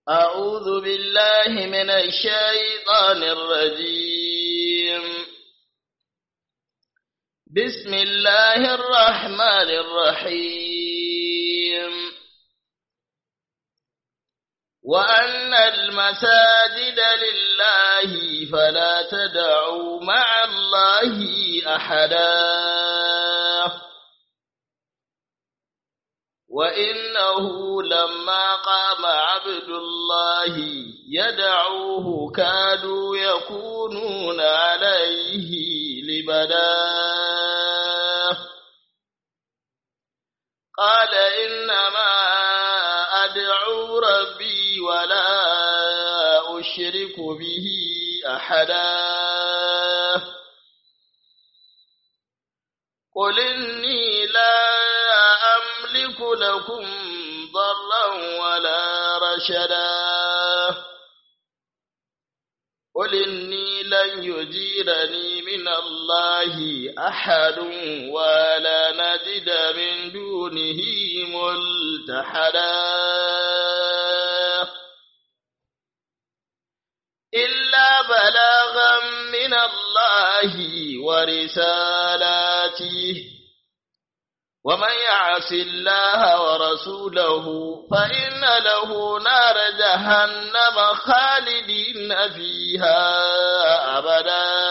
أعوذ بالله من الشيطان الرجيم بسم الله الرحمن الرحيم وأن المساجد لله فلا تدعوا مع الله أحدا وإنه لما قام عبد الله يدعوه كادوا يكونون عليه لبدا قال إنما أدعو ربي ولا أشرك به أحدا قل إني لا أملك لكم ضرا ولا رشدا قل إني لن يجيرني من الله أحد ولا نجد من دونه ملتحدا إلا بلاغا من الله ورسالاته ومن يعص الله ورسوله فإن له نار جهنم خالدين فيها أبدا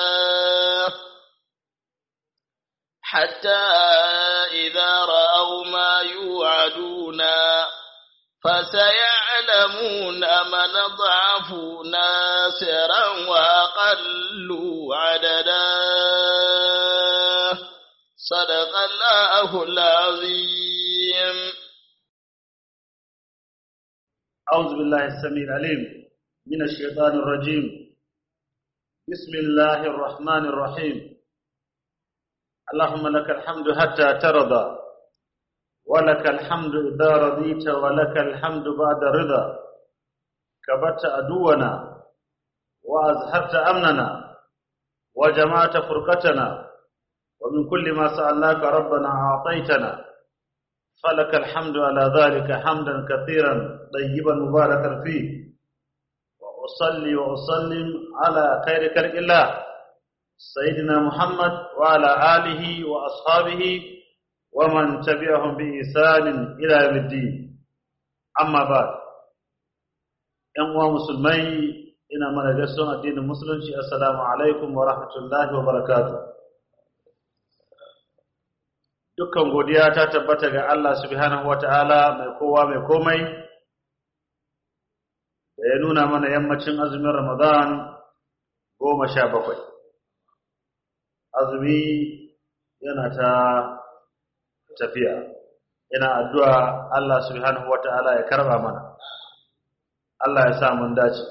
حتى إذا رأوا ما يوعدون فسيعلمون من ضعف ناصرا وأقل عددا صدق الله العظيم أعوذ بالله السميع العليم من الشيطان الرجيم بسم الله الرحمن الرحيم اللهم لك الحمد حتى ترضى ولك الحمد إذا رضيت ولك الحمد بعد رضا كبت أدونا وأزهرت أمننا وجمعت فرقتنا ومن كل ما سألناك ربنا أعطيتنا فلك الحمد على ذلك حمدا كثيرا طيبا مباركا فيه وأصلي وأسلم على خير خلق الله سيدنا محمد وعلى آله وأصحابه ومن تبعهم بإحسان إلى يوم الدين أما بعد ‘yan uwa musulmai ina mana gaisuwan addinin musulunci assalamu alaikum wa rahmatullahi wa barakatuh dukkan godiya ta tabbata ga Allah subhanahu wata'ala mai kowa mai komai da ya nuna mana yammacin azumin Ramadan goma sha bakwai azumi yana ta tafiya ina addu'a Allah subhanahu wata'ala ya karba mana Allah ya sa mun dace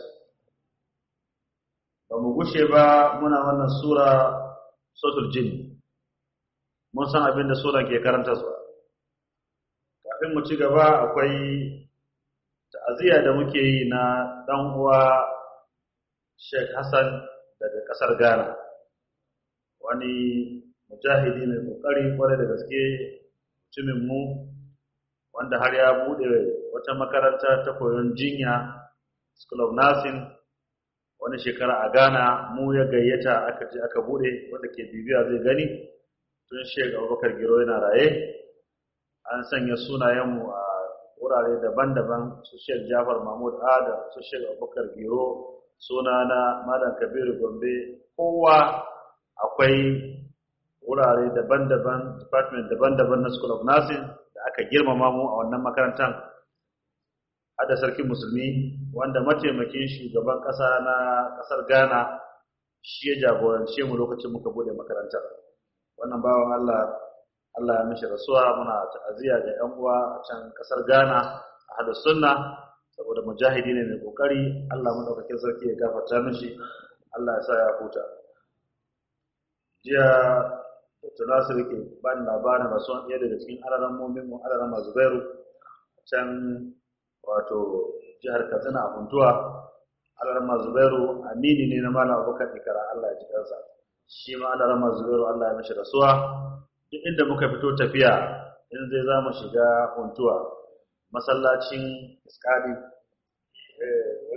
ba mu gushe ba muna wannan sura suratul jinn mun san abin da suran ke karanta su kafin mu ci gaba akwai ta'aziyya da muke yi na dan uwa Sheikh Hassan daga kasar Ghana wani mujahidi mai kokari kwarai da gaske mutumin mu wanda har ya bude wata makaranta ta koyon jinya School of Nursing wani shekara a Ghana mu ya gayyata aka je aka bude wanda ke bibiya zai gani tun Sheikh Abubakar Giro yana raye an sanya sunayenmu a wurare daban-daban su Sheikh Jafar Mahmud Adam su Sheikh Abubakar Giro sunana Malam Kabiru Gombe kowa akwai wurare daban-daban department daban-daban na School of Nursing da aka girmama mu a wannan makarantar hada sarkin musulmi wanda mataimakin shugaban kasa na kasar Ghana shi ya jagorance mu lokacin muka bude makarantar wannan bawan Allah Allah ya mishi rasuwa muna ta'aziyya ga ƴan uwa a can kasar Ghana a hada sunna saboda mujahidi ne mai kokari Allah madaukakin sarki ya gafarta mishi Allah ya sa ya huta jiya Dr. Nasir ke ba ni labarin rasuwan ɗaya daga cikin alaran momin mu alaran Zubairu can wato jihar Katsina a Funtuwa alaran Zubairu amini ne na Malam Abubakar Ikara Allah ya ji kansa shi ma alaran Zubairu Allah ya mishi rasuwa duk inda muka fito tafiya in zai za mu shiga Funtuwa masallacin Iskadi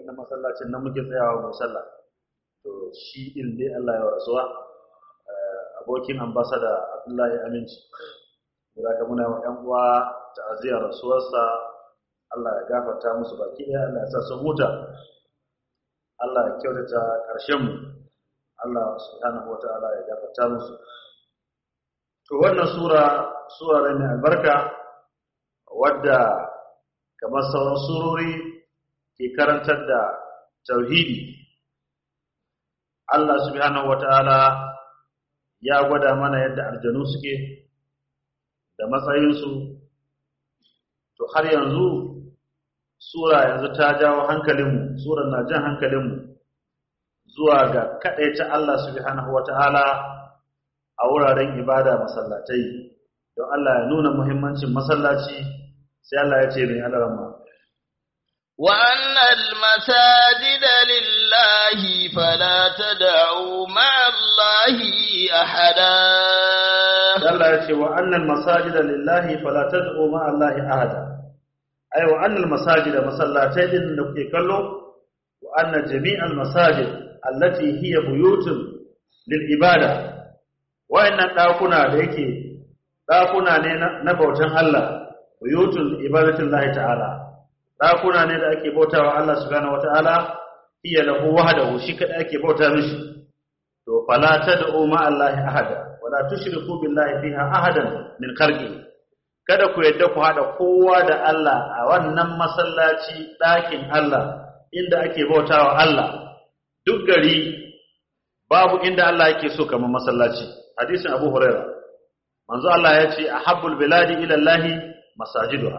wannan masallacin nan muke tsayawa mu sallah to shi din dai Allah ya rasuwa abokin ambasada Abdullahi Aminci da ka muna wa ƴan uwa ta'aziyar rasuwarsa Allah ya gafarta musu baki ɗaya Allah ya sa su huta Allah ya kyautata ƙarshen mu Allah subhanahu wataala ya gafarta musu to wannan sura sura ne mai albarka wadda kamar sauran surori ke karantar da tauhidi Allah subhanahu wataala ya gwada mana yadda aljanu suke da matsayinsu to har yanzu sura yanzu ta jawo hankalinmu surar na jan hankalinmu zuwa ga kaɗaita Allah subhanahu wata'ala a wuraren ibada masallatai don Allah ya nuna muhimmancin masallaci sai Allah ya ce mai alarama وأن المساجد لله فلا تدعوا مع الله أحدا Allah ya ce wa annal masajida lillahi fala tad'u ma Allahi ahada ai wa annal masajida masallatai din da kuke kallo wa anna jami'al masajid allati hiya buyutun lil ibada wa'annan dakuna da yake dakuna ne na bautan Allah buyutun ibadatullahi ta'ala dakuna ne da ake bautawa Allah subhanahu wata'ala hiya lahu wahdahu shi kada ake bauta mishi to fala tad'u ma Allahi ahada wala tushriku billahi fiha ahadan min khalqi kada ku yadda ku hada kowa da Allah a wannan masallaci ɗakin Allah inda ake bautawa Allah duk gari babu inda Allah yake so kamar masallaci hadisin Abu Huraira manzo Allah ya ce ahabbul biladi ila Allah masajiduha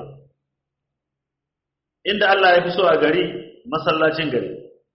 inda Allah ya fi so a gari masallacin gari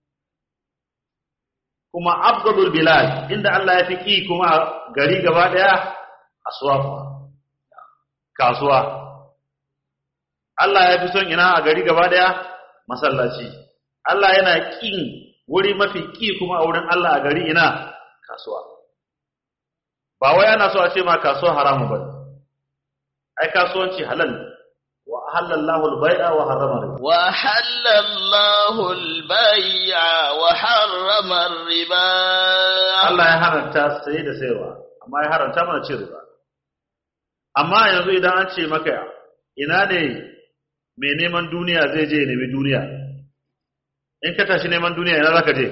kuma afdalul bilad inda Allah ya fi ki kuma a gari gaba daya aswafa kasuwa Allah ya fi son ina a gari gaba daya masallaci Allah yana kin wuri mafi ki kuma a wurin Allah a gari ina kasuwa ba wai ana so a ce ma kasuwa haramu ba ai kasuwanci halal wa halallahu al-bai'a wa harrama riba wa halallahu al-bai'a wa harrama riba Allah ya haranta saye da sayarwa amma ya haranta mana cin riba amma yanzu idan an ce maka ina ne mai neman duniya zai je nemi duniya in ka tashi neman duniya ina zaka je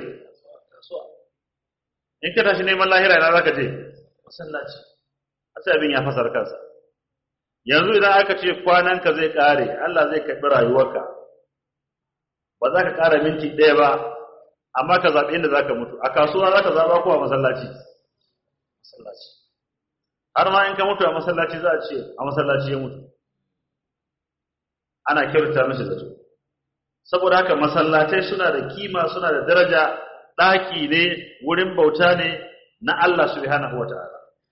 in ka tashi neman lahira ina zaka je masallaci sai abin ya fasar kansa yanzu idan aka ce kwananka zai kare Allah zai karɓi rayuwarka ba za ka ƙara minti ɗaya ba amma ka zaɓi inda za ka mutu a kasuwa za ka zaɓa ko a masallaci masallaci har ma in ka mutu a masallaci za a ce a masallaci ya mutu ana kyauta mishi zato saboda haka masallatai suna da kima suna da daraja ɗaki ne wurin bauta ne na Allah subhanahu wata'ala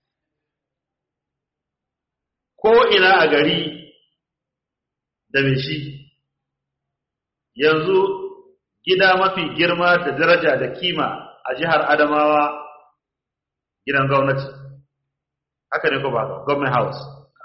ko ina a gari da mai shi yanzu gida mafi girma da daraja da kima a jihar Adamawa gidan gwamnati haka ne ko ba government house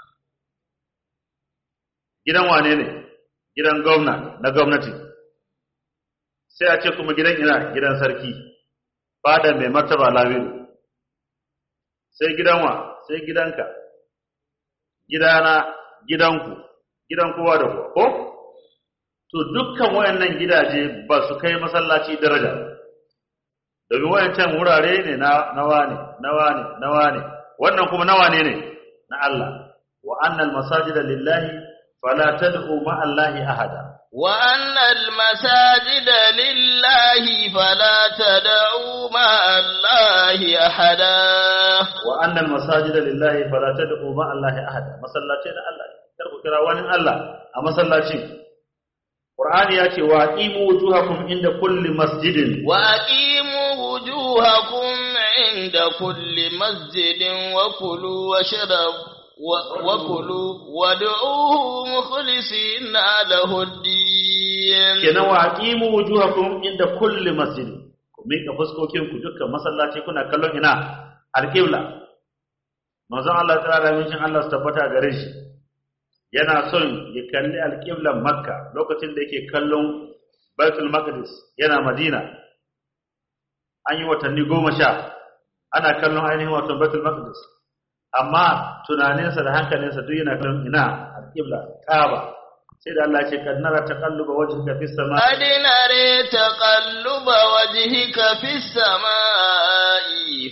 gidan wane ne gidan gwamna na gwamnati sai a ce kuma gidan ina gidan sarki fada mai martaba labiru sai gidan wa sai gidanka gidana gidanku gidan kowa da kowa ko to dukkan wayannan gidaje ba su kai masallaci daraja domin wayancan wurare ne na nawa ne nawa ne nawa ne wannan kuma nawa ne ne na Allah wa annal masajida lillahi fala tad'u ma Allahi ahada wa annal masajida lillahi fala tad'u ma Allahi ahada wa annal masajida lillahi fala tad'u ma Allahi ahada masallaci da Allah kar ku kira wani Allah a masallacin Qur'ani ya ce wa aqimu wujuhakum inda kulli masjidin wa aqimu wujuhakum inda kulli masjidin wa kulu washrabu وكلوا وادعوه مخلصين له الدين kenan wa aqimu wujuhakum inda kulli masjid ku mika fuskokin ku dukkan masallaci kuna kallon ina alqibla manzon Allah ta'ala min Allah su tabbata gare shi yana son ya kalli alqiblan makka lokacin da yake kallon Baitul Maqdis yana Madina an yi watanni goma sha ana kallon ainihin wato Baitul Maqdis amma tunaninsa da hankalinsa duk yana kallon ina al-Qibla Kaaba sai da Allah ya ce kad nara taqalluba wajhika fis sama قد نري تقلب وجهك في السماء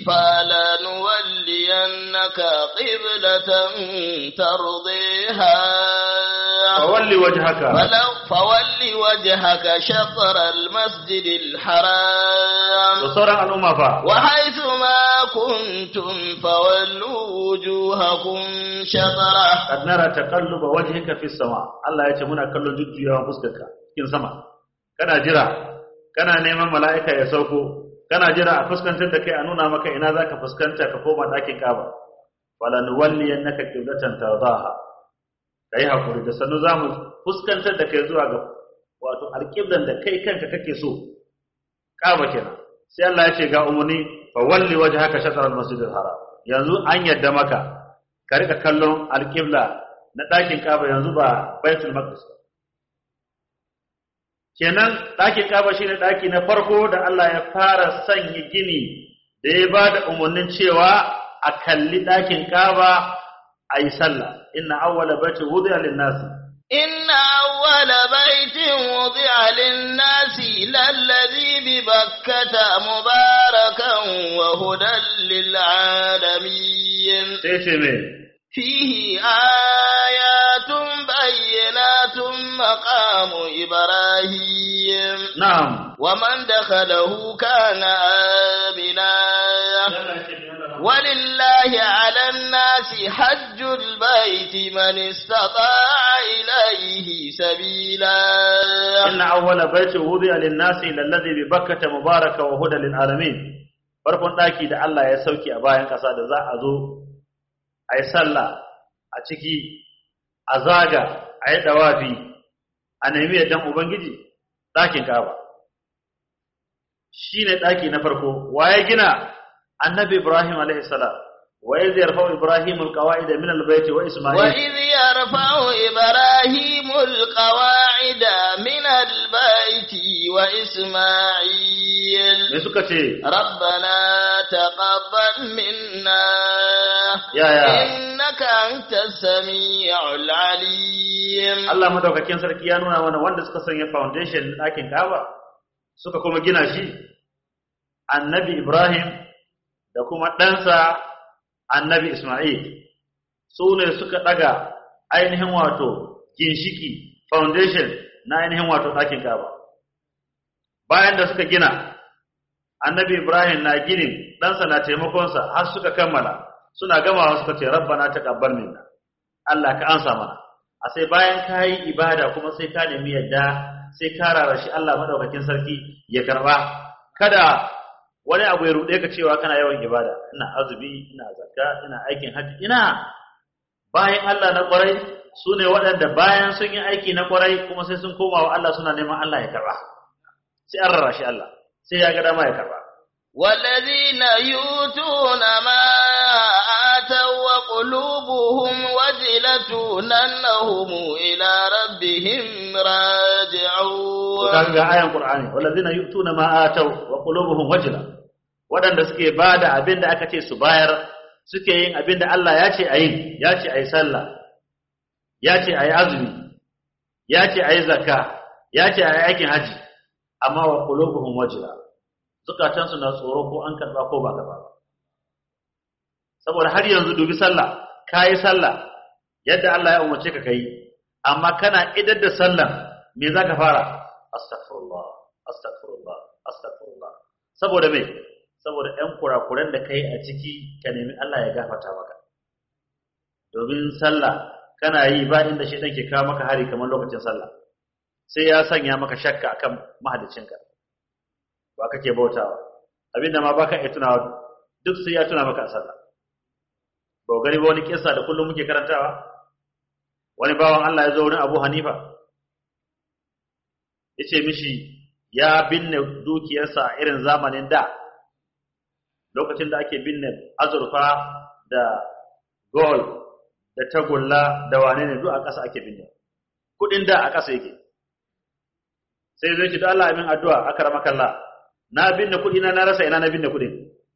فلنولينك قبلة ترضيها fawalli wajhaka فلو فول وجهك شطر المسجد الحرام da sauran al'umma fa وحيث ما كنتم فولوا وجوهكم شطره kad nara taqalluba wajhika fis sama Allah ya ce muna kallon jujjuyawan fuskarka cikin sama kana jira kana neman mala'ika ya sauko kana jira a fuskantar da kai a nuna maka ina zaka fuskanta ka koma dakin Kaaba wala nuwalliyannaka qiblatan tardaha kai hakuri da sanu zamu fuskantar da kai zuwa ga wato alqiblan da kai kanka kake so Kaaba kenan sai Allah ya ce ga umuni fa walli wajhaka shatr al-masjidil haram yanzu an yadda maka ka rika kallon alƙibla na ɗakin ƙaba yanzu ba baitul maqdis ba kenan ɗakin ƙaba shine ɗaki na farko da Allah ya fara sanya gini da ya ba da umarnin cewa a kalli ɗakin ƙaba a yi sallah inna awwala baiti wudi'a lin-nasi إن أول بيت وضع للناس للذي ببكة مباركا وهدى للعالمين sai ce me فيه آيات بينات مقام إبراهيم na'am ومن دخله كان آمنا ولله على الناس حج البيت من استطاع إليه سبيلا inna awwala baiti wudi'a lin-nasi lalladhi bi bakkata mubaraka wa hudan lil-alamin farkon ɗaki da Allah ya sauke a bayan ƙasa da za a zo a yi sallah a ciki a zaga a yi dawafi a nemi yaddan ubangiji ɗakin kaba shi ne ɗaki na farko wa ya gina annabi ibrahim alaihi salam wa ya ziyarfa ibrahim alqawaida min albayti wa isma'il وإذ يرفع إبراهيم القواعد من البيت وإسماعيل me suka ce ربنا تقبل منا يا يا. إنك أنت السميع العليم Allah madaukakin sarki ya nuna mana wanda suka sanya foundation na ɗakin kaba suka kuma gina shi annabi ibrahim da kuma ɗansa annabi isma'il su ne suka ɗaga ainihin wato ginshiki foundation na ainihin wato ɗakin kaba bayan da suka gina annabi ibrahim na ginin ɗansa na taimakonsa har suka kammala suna gamawa suka ce rabbana taqabbal minna Allah ka ansa mana a sai bayan ka yi ibada kuma sai ka nemi yadda sai ka rarashi Allah madaukakin sarki ya karba kada wani abu ya rude ka cewa kana yawan ibada ina azumi ina zakka ina aikin hajji ina bayan Allah na kwarai su ne waɗanda bayan sun yi aiki na kwarai kuma sai sun koma wa Allah suna neman Allah ya karba sai an rarashi Allah sai ya ga dama ya karba والذين يؤتون ما آتوا وقلوبهم وجلة أنهم إلى ربهم راجعون kaga ga ayan Qur'ani wallazina yu'tuna ma ataw wa qulubuhum wajla wadanda suke bada abinda aka ce su bayar suke yin abinda Allah ya ce ayi ya ce ayi sallah ya ce ayi azumi ya ce ayi zakka ya ce ayi aikin haji amma wa qulubuhum wajla zukatan su na tsoro ko an karba ko ba karba ba saboda har yanzu dubi sallah kai sallah yadda Allah ya umarce ka kai amma kana idar da sallah me zaka fara astaghfirullah astaghfirullah astaghfirullah saboda me saboda ɗan kurakuran da kai a ciki ka nemi Allah ya gafarta maka domin sallah kana yi ba inda shedan ke kawo maka hari kamar lokacin sallah sai ya sanya maka shakka akan mahaliccinka ba kake bautawa abinda ma baka iya tunawa duk sai ya tuna maka a sallah ba gani ba wani kissa da kullum muke karantawa wani bawan Allah ya zo wurin Abu Hanifa ya ce mishi ya binne dukiyarsa a irin zamanin da lokacin da ake binne azurfa da gold da tagulla da wane ne duk a ƙasa ake binne kudin da a ƙasa yake sai zai ce da Allah amin addu'a akramaka Allah na binne kuɗi na na rasa ina na binne kuɗin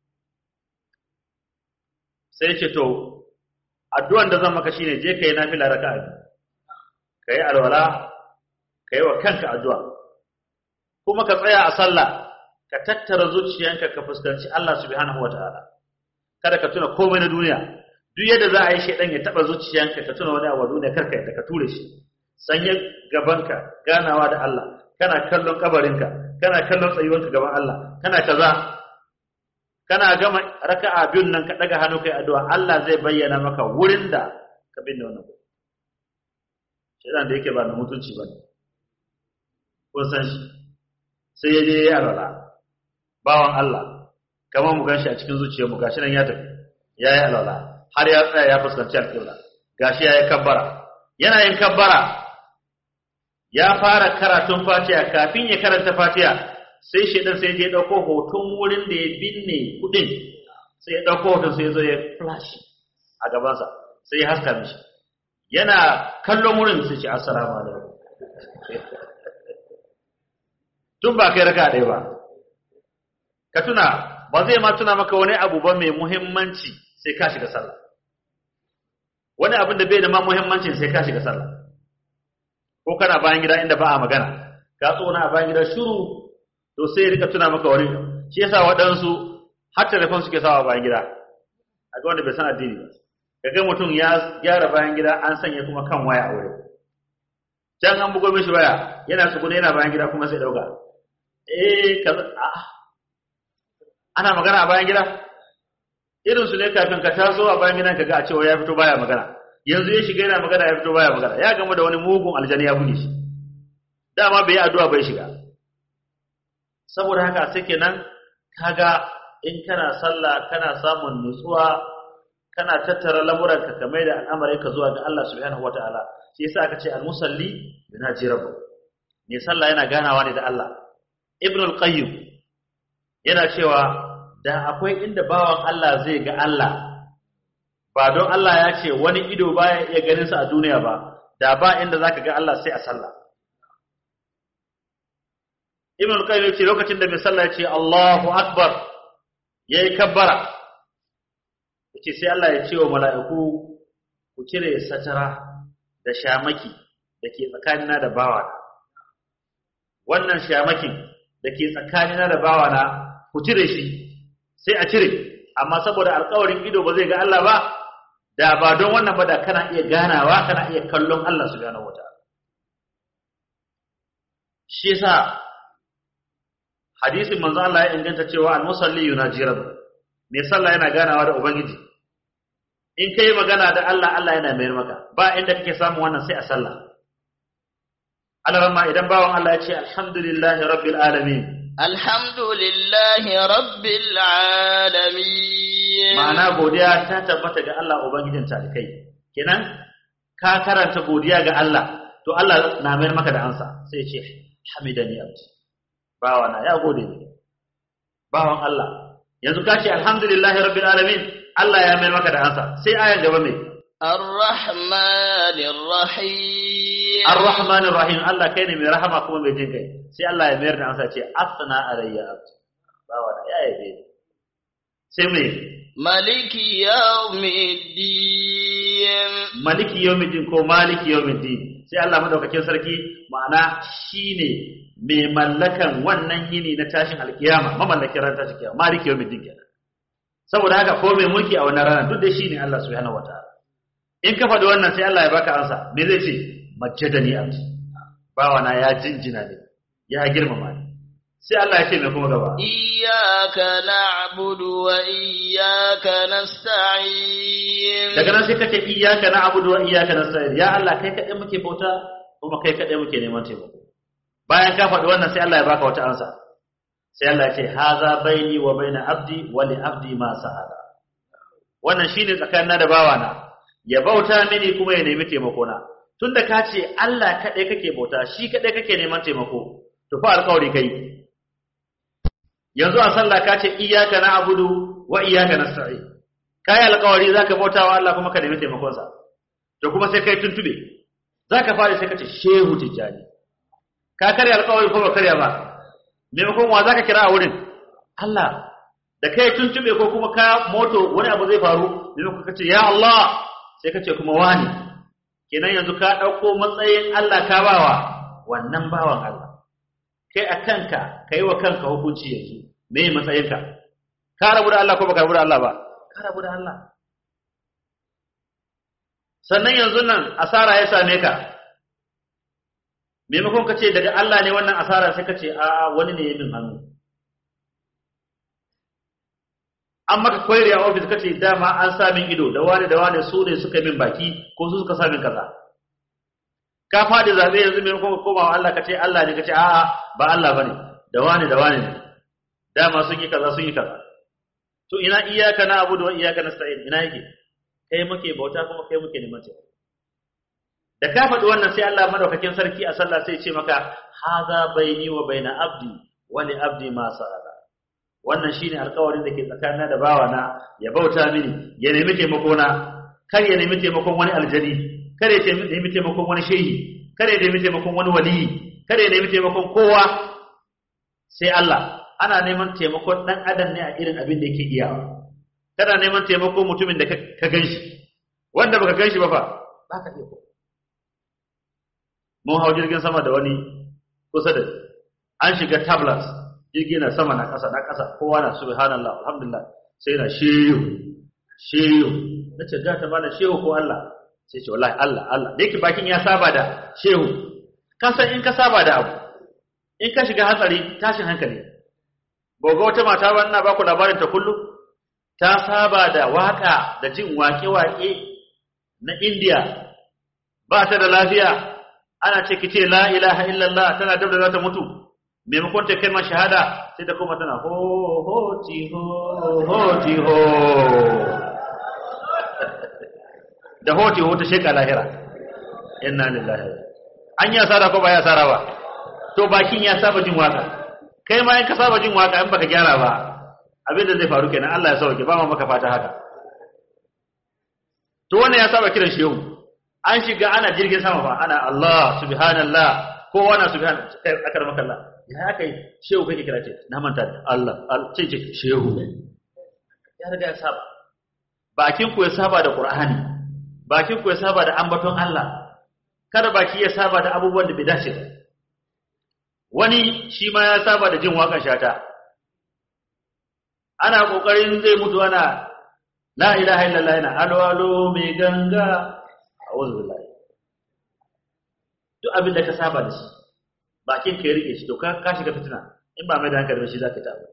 sai ce to addu'an da zan maka shine je kai nafila raka'a biyu kai alwala kai wa kanka addu'a kuma ka tsaya a sallah ka tattara zuciyanka ka fuskanci Allah subhanahu wataala kada ka tuna komai na duniya duk yadda za a yi shedan ya taba zuciyanka ka tuna wani abu duniya karka yadda ka ture shi sanya gabanka ganawa da Allah kana kallon kabarinka kana kallon tsayuwanka gaban Allah kana kaza kana gama raka'a biyun nan ka daga hannu kai addu'a Allah zai bayyana maka wurin da ka binne wannan shedan da yake ba na mutunci ba ne kun san shi sai ya je ya alwala bawan Allah kamar mu ganshi a cikin zuciyar mu gashi nan ya tafi ya yi alwala har ya tsaya ya fuskanci alƙibla gashi ya yi kabbara yana yin kabbara ya fara karatun fatiha kafin ya karanta fatiha sai shedan sai ya dauko hoton wurin da ya binne kudin sai ya dauko hoton sai ya zo ya flash a gabansa sai ya haska mishi yana kallon wurin sai ce assalamu alaikum tun ba kai raka ɗaya ba ka tuna ba zai ma tuna maka wani abu ba mai muhimmanci sai ka shiga sallah wani abin da bai da ma muhimmanci sai ka shiga sallah ko kana bayan gida inda ba a magana ka tsona a bayan gida shiru to sai rika tuna maka wani shi yasa waɗansu har telefon suke sawa bayan gida a ga wanda bai san addini ba kaga mutum ya gyara bayan gida an sanya kuma kan waya a wurin can an bugo mishi waya yana tsugune yana bayan gida kuma sai dauka eh kaza ana magana a bayan gida irin su ne kafin ka taso a bayan gidan kaga a cewa ya fito baya magana yanzu ya shiga yana magana ya fito baya magana ya gama da wani mugun aljani ya buge shi dama bai addu'a bai shiga saboda haka sai kenan kaga in kana sallah kana samun nutsuwa kana tattara lamuranka ka mai da al'amarin ka zuwa ga Allah subhanahu wataala shi yasa aka ce al-musalli yunaji rabbu ne sallah yana ganawa ne da Allah ibn al-qayyim yana cewa da akwai inda bawan Allah zai ga Allah ba don Allah ya ce wani ido baya iya ganin sa a duniya ba da ba inda zaka ga Allah sai a sallah ibn al-qayyim yace lokacin da mai sallah yace Allahu akbar yayi kabbara yace sai Allah ya ce wa mala'iku ku cire satara da shamaki da ke tsakanina da bawana wannan shamakin da ke tsakanina da bawana ku cire shi sai a cire amma saboda alƙawarin ido ba zai ga Allah ba da ba don wannan ba da kana iya ganawa kana iya kallon Allah subhanahu wataala shi yasa hadisin manzo Allah ya inganta cewa al-musalli yunaji rabbi mai sallah yana ganawa da ubangiji in kai magana da Allah Allah yana mayar maka ba inda kake samu wannan sai a sallah Allah idan bawan Allah ya ce alhamdulillahi rabbil alamin alhamdulillahi rabbil alamin ma'ana godiya ta tabbata ga Allah ubangijin talikai kenan ka karanta godiya ga Allah to Allah na mayar maka da ansa sai ya ce hamidani abdi bawana ya gode ni bawan Allah yanzu ka ce alhamdulillahi rabbil alamin Allah ya mayar maka da ansa sai ayan gaba mai Ar-Rahmanir Rahim Ar-Rahmanir Rahim Allah kai ne mai rahama kuma mai jin kai sai Allah ya mayar da ansa ce asna alayya abdi bawana ya yabe ni sai mai Maliki yawmiddin maliki yawmiddin ko maliki yawmiddin sai Allah madaukakin sarki ma'ana shine mai mallakan wannan yini na tashin alkiyama mamallakin ran tashin kiyama maliki yawmiddin kenan saboda haka ko mai mulki a wannan rana duk da shine Allah subhanahu wataala in ka faɗi wannan sai Allah ya baka ansa me zai ce majjadani abdi bawana ya jinjina ne ya girmama ni sai Allah ya ce mai kuma gaba Iyyaka na'budu wa iyyaka nasta'in daga nan sai kace iyyaka na'budu wa iyyaka nasta'in ya Allah kai kadai muke bauta kuma kai kadai muke neman taimako bayan ka faɗi wannan sai Allah ya baka wata ansa sai Allah ya ce haza baini wa baina abdi wa li abdi ma sa'ala wannan shine tsakanina da bawana ya bauta mini kuma ya nemi taimako na tunda ka ce Allah kadai kake bauta shi kadai kake neman taimako to fa alƙawari kai yanzu a sallah ka ce iyyaka na'budu wa iyyaka nasta'in kai alƙawari zaka bauta wa Allah kuma ka nemi taimakon sa to kuma sai kai tuntube zaka fara sai ka ce shehu tijjani ka karya alƙawari ko ba karya ba maimakon wa zaka kira a wurin Allah da kai tuntube ko kuma ka moto wani abu zai faru maimakon ka ce ya Allah sai ka ce kuma wani kenan yanzu ka ɗauko matsayin Allah ka bawa wannan bawan Allah kai a kanka ka yi wa kanka hukunci yanzu me matsayinka ka rabu da Allah ko baka rabu da Allah ba ka rabu da Allah sannan yanzu nan asara ya same ka maimakon ka ce daga Allah ne wannan asara sai ka ce a wani ne ya min hannu an maka koyar a ofis ka ce dama an sa min ido da wani da wani su ne suka min baki ko su suka sa min kaza ka faɗi zaɓe yanzu maimakon ka koma wa Allah ka ce Allah ne ka ce a'a ba Allah bane da wani da wani ne dama sun yi kaza sun yi kaza to ina iyaka na abu da iyaka na sta'in ina yake kai muke bauta kuma kai muke neman taimako da ka faɗi wannan sai Allah madaukakin sarki a sallah sai ce maka haza baini wa baina abdi wa li abdi ma sa'ala wannan shine alƙawarin da ke tsakanina da bawana ya bauta mini ya nemi taimako na kar ya nemi taimakon wani aljani kar ya nemi taimakon wani shehi kar ya nemi taimakon wani waliyi kar ya nemi taimakon kowa sai Allah ana neman taimakon dan adam ne a irin abin da yake iyawa kana neman taimakon mutumin da ka ganshi wanda baka ganshi ba fa baka iya ko mun hau jirgin sama da wani kusa da an shiga tablets jirgi na sama na ƙasa na ƙasa kowa na subhanallah alhamdulillah sai na shehu shehu na ce gata bana shehu ko Allah sai ce wallahi Allah Allah da yake bakin ya saba da shehu ka san in ka saba da abu in ka shiga hatsari tashin hankali boga wata mata ba ina baku labarin ta kullum ta saba da waka da jin wake-wake na India ba ta da lafiya ana ce kice la ilaha illallah tana dabda za ta mutu maimakon ta kalmar shahada sai ta koma tana ho ho ti ho ho ti ho da ho ti ho ta sheka lahira inna lillahi an yi asara ko ba ya asara ba to bakin ya saba jin waka kai ma in ka saba jin waka in baka gyara ba abin da zai faru kenan Allah ya sauke ba ma maka fata haka to wannan ya saba kiran shehu an shiga ana jirgin sama ba ana Allah subhanallah kowa na subhan akar maka Allah ya kai shehu kake kira ce na manta da Allah ce ce shehu ya riga ya saba bakin ku ya saba da Qur'ani bakin ku ya saba da ambaton Allah kada baki ya saba da abubuwan da bai dace ba wani shi ma ya saba da jin waƙar shata ana kokarin zai mutu ana la ilaha illallah yana alo alo mai ganga a'udhu billahi duk abin da ka saba da shi bakin ka ya rike shi to ka ka shiga fitina in ba mai da hankali ba shi zaka tabu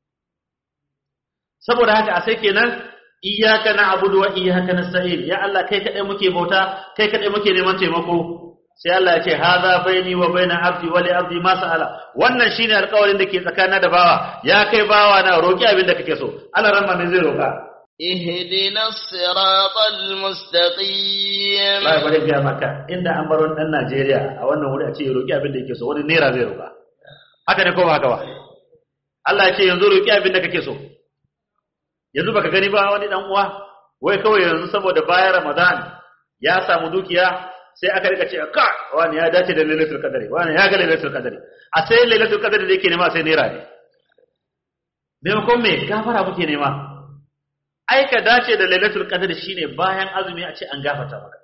saboda haka a sai kenan iyyaka na'budu wa iyyaka nasta'in ya Allah kai kadai muke bauta kai kadai muke neman taimako sai Allah ya ce hadha baini wa baina abdi wa li abdi ma sa'ala wannan shine alƙawarin da ke tsakanin da bawa ya kai bawa na roki abin da kake so Allah ran ne zai roka اهدنا الصراط المستقيم Lai bari ga maka inda an bar wani dan Najeriya a wannan wuri a ce roki abin da yake so wani naira zai roka haka ne ko ba haka ba Allah ya ce yanzu roki abin da kake so yanzu baka gani ba wani dan uwa wai kawai yanzu saboda bayan Ramadan ya samu dukiya sai aka rika ce ka wani ya dace da lailatul qadari wani ya ga lailatul qadari a sai lailatul qadari da yake nema sai naira ne maimakon me gafara muke nema ai ka dace da lailatul qadari shine bayan azumi a ce an gafarta maka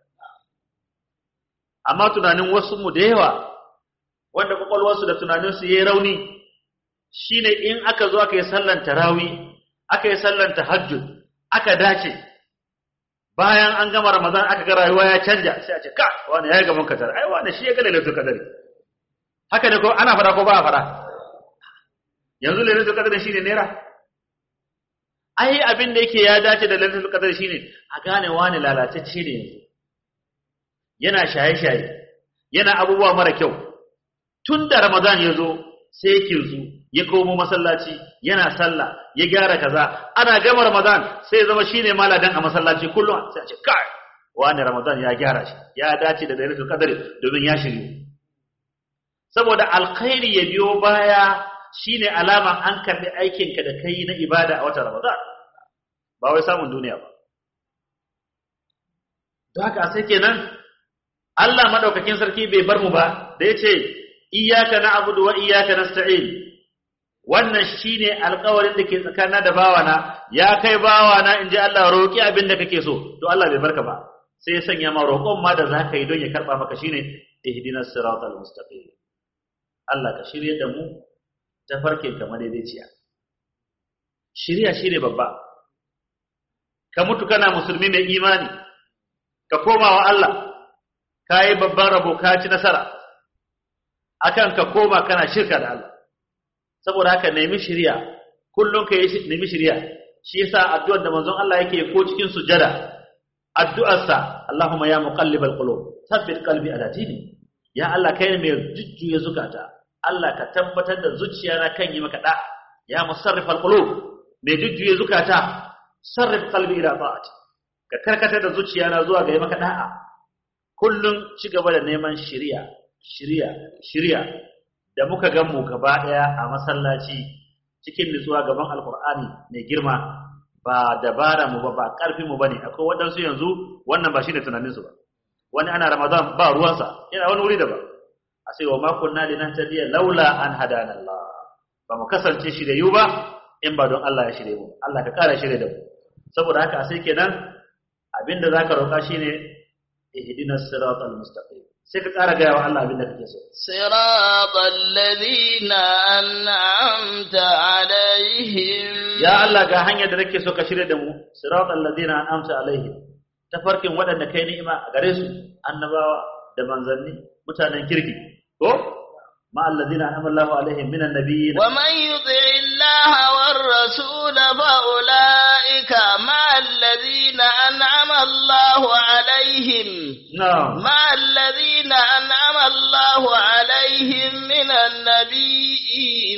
amma tunanin wasu mu da yawa wanda kwakwalwarsu da tunaninsu yayi rauni shine in aka zo aka yi sallan tarawih aka yi sallan tahajjud aka dace bayan an gama ramadan aka ga rayuwa ya canja sai a ce ka wani ya ga mun kadar ai wani shi ya ga lailatul qadari haka ne ko ana fara ko ba a fara yanzu lailatul qadari shine naira ai abin da yake ya dace da lailatul qadari shine a gane wani lalatacce ne yanzu yana shaye-shaye yana abubuwa mara kyau tun da ramadan ya zo sai kinsu ya komo masallaci yana sallah ya gyara kaza ana gama ramadan sai ya zama shine maladan a masallaci kullum sai a ce kai wani ramadan ya gyara shi ya dace da lailatul qadr domin ya shiryu saboda alkhairi ya biyo baya shine alama an karbi aikin ka da kai na ibada a watan ramadan ba wai samun duniya ba don haka sai kenan Allah madaukakin sarki bai bar mu ba da yace iyyaka na'budu wa iyyaka nasta'in wannan shine alƙawarin da ke tsakanin da bawana ya kai bawana in ji Allah roƙi abin da kake so to Allah bai barka ba sai ya sanya ma roƙon ma da zaka yi don ya karɓa maka shine ihdinas siratal mustaqim Allah ka shirye da mu ta farkin kamar daidaiciya shirya shine babba ka mutu kana musulmi mai imani ka koma wa Allah ka yi babban rabo ka ci nasara akan ka koma kana shirka da Allah saboda haka nemi shirya kullum ka yi nemi shirya shi yasa addu'ar da manzon Allah yake ko cikin sujada addu'arsa Allahumma ya muqallibal qulub thabbit qalbi ala dini ya Allah kai ne mai jujjuya zukata Allah ka tabbatar da zuciyana kan yi maka da'a ya musarrifal qulub mai jujjuya zukata sarrif qalbi ila ta'ati ka karkatar da zuciyana zuwa ga yi maka da'a kullum ci gaba da neman shiriya shiriya shiriya da muka gan mu gaba daya a masallaci cikin nutsuwa gaban alqur'ani mai girma ba dabara mu ba ba karfin mu bane akwai wadansu yanzu wannan ba shine tunanin su ba wani ana ramadan ba ruwansa yana wani wuri daban a sai wa ma kunna linahtadiya laula an hadana Allah ba mu kasance shirye ba in ba don Allah ya shirye mu Allah ka kara shirye da mu saboda haka sai kenan abinda zaka roka shine ihdinas siratal mustaqim sai ka kara ga wa Allah abinda kake so siratal ladina an'amta alaihim ya Allah ga hanyar da nake so ka shirye da mu siratal ladina an'amta alaihim tafarkin waɗanda kai ni'ima a gare su annabawa da manzanni mutanen kirki ko ma alladina an'ama Allahu alaihim minan nabiyyin wa man yuti Allah war rasul fa ulaika ma alladina an'ama Allahu alaihim na'am ma alladina an'ama Allahu alaihim minan nabiyyin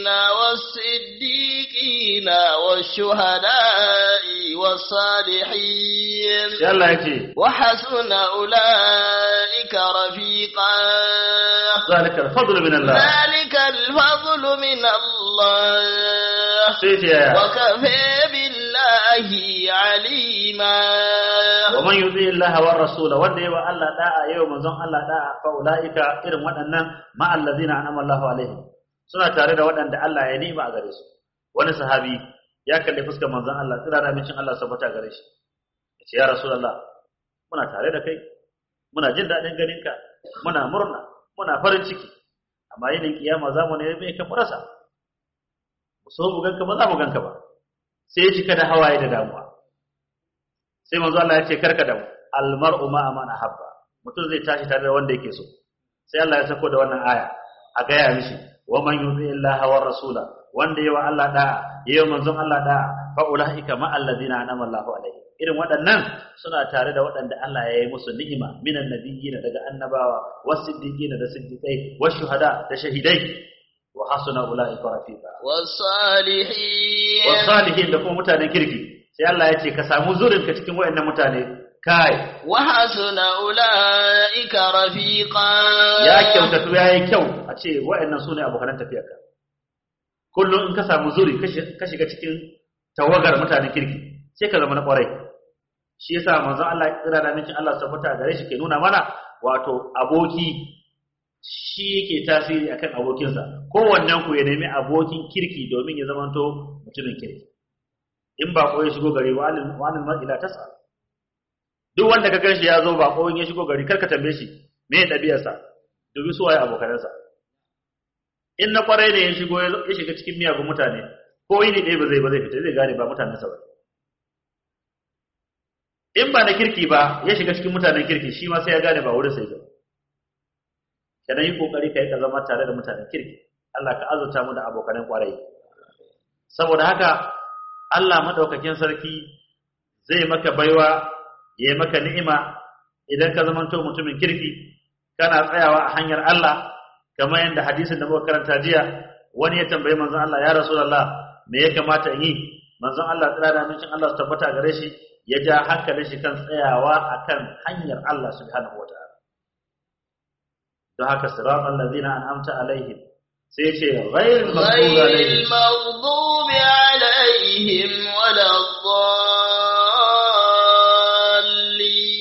was-siddiqin wash-shuhada'i was-salihin sai Allah yake وحسن أولئك رفيقا zalika al-fadlu min Allah ذلك الفضل من الله sai ce yaya وكفى بالله عليما wa man yuti Allah war rasul wanda yawa Allah da'a yau manzon Allah da'a fa ulaika irin waɗannan ma allazina an'ama Allahu alaihim suna tare da waɗanda Allah ya nima a gare su wani sahabi ya kalli fuskar manzon Allah tsira da mincin Allah sabata gare shi yace ya rasulullah muna tare da kai muna jin daɗin ganinka muna murna muna farin ciki amma yinin kiyama za mu ne mai ka rasa mu so mu ganka ba za mu ganka ba sai ya cika da hawaye da damuwa sai manzo Allah ya ce karka da mu almar'u ma man ahabba mutum zai tashi tare da wanda yake so sai Allah ya sako da wannan aya a gaya mishi wa man yuti Allah wa rasula wanda yawa Allah da yawa manzon Allah da fa ulaika ma alladhina anama Allahu alaihi irin waɗannan suna tare da waɗanda Allah ya yi musu ni'ima minan nabiyyin daga annabawa wasiddiqin da siddiqai washuhada da shahidai wa hasuna ulaika rafiqa والصالحين wasalihin da kuma mutanen kirki sai Allah ya ce ka samu zurinka cikin waɗannan mutane kai وحسن أولئك رفيقا ya kyautatu ya yi kyau a ce wa'annan su ne abokanan tafiyarka kullum in ka samu zuri ka shiga cikin tawagar mutanen kirki sai ka zama na ƙwarai shi yasa manzon Allah ya tsira da mincin Allah tabbata gare shi ke nuna mana wato aboki shi yake tasiri akan abokinsa kowannen ku ya nemi abokin kirki domin ya zamanto mutumin kirki in ba ko ya shigo gari wani wani ila tasa duk wanda ka ganshi ya zo ba ko in ya shigo gari karka tambaye shi me ya ɗabi'arsa dubi su waye abokanansa in na kwarai ne ya shigo ya shiga cikin miyagun mutane ko yini ɗaya ba zai ba zai fita zai gane ba mutanensa ba in ba na kirki ba ya shiga cikin mutanen kirki shi ma sai ya gane ba wurin sai ba kana yi kokari kai ka zama tare da mutanen kirki Allah ka azurta mu da abokanan kwarai saboda haka Allah madaukakin sarki zai maka baiwa ya yi maka ni'ima idan ka zamanto mutumin kirki kana tsayawa a hanyar Allah kamar yadda hadisin da muka karanta jiya wani ya tambayi manzon Allah ya rasulullah me ya kamata in yi manzon Allah tsira da amincin Allah su tabbata gare shi ya ja hankalin shi kan tsayawa akan hanyar Allah subhanahu wataala don haka siratal ladina an'amta alaihim sai ce ghayril maghdubi غير alaihim المغضوب عليهم ولا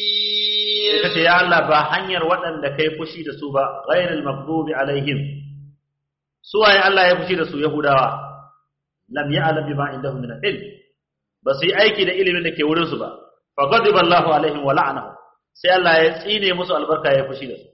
الضالين sai kace ya Allah ba hanyar waɗanda kai fushi da su ba ghayril maghdubi alaihim su waye Allah ya fushi da su yahudawa lam ya'lam bima indahum min al-ilm ba su yi aiki da ilimin da ke wurin su ba fa ghadiba Allahu alaihim wa la'anahu sai Allah ya tsine musu albarka ya fushi da su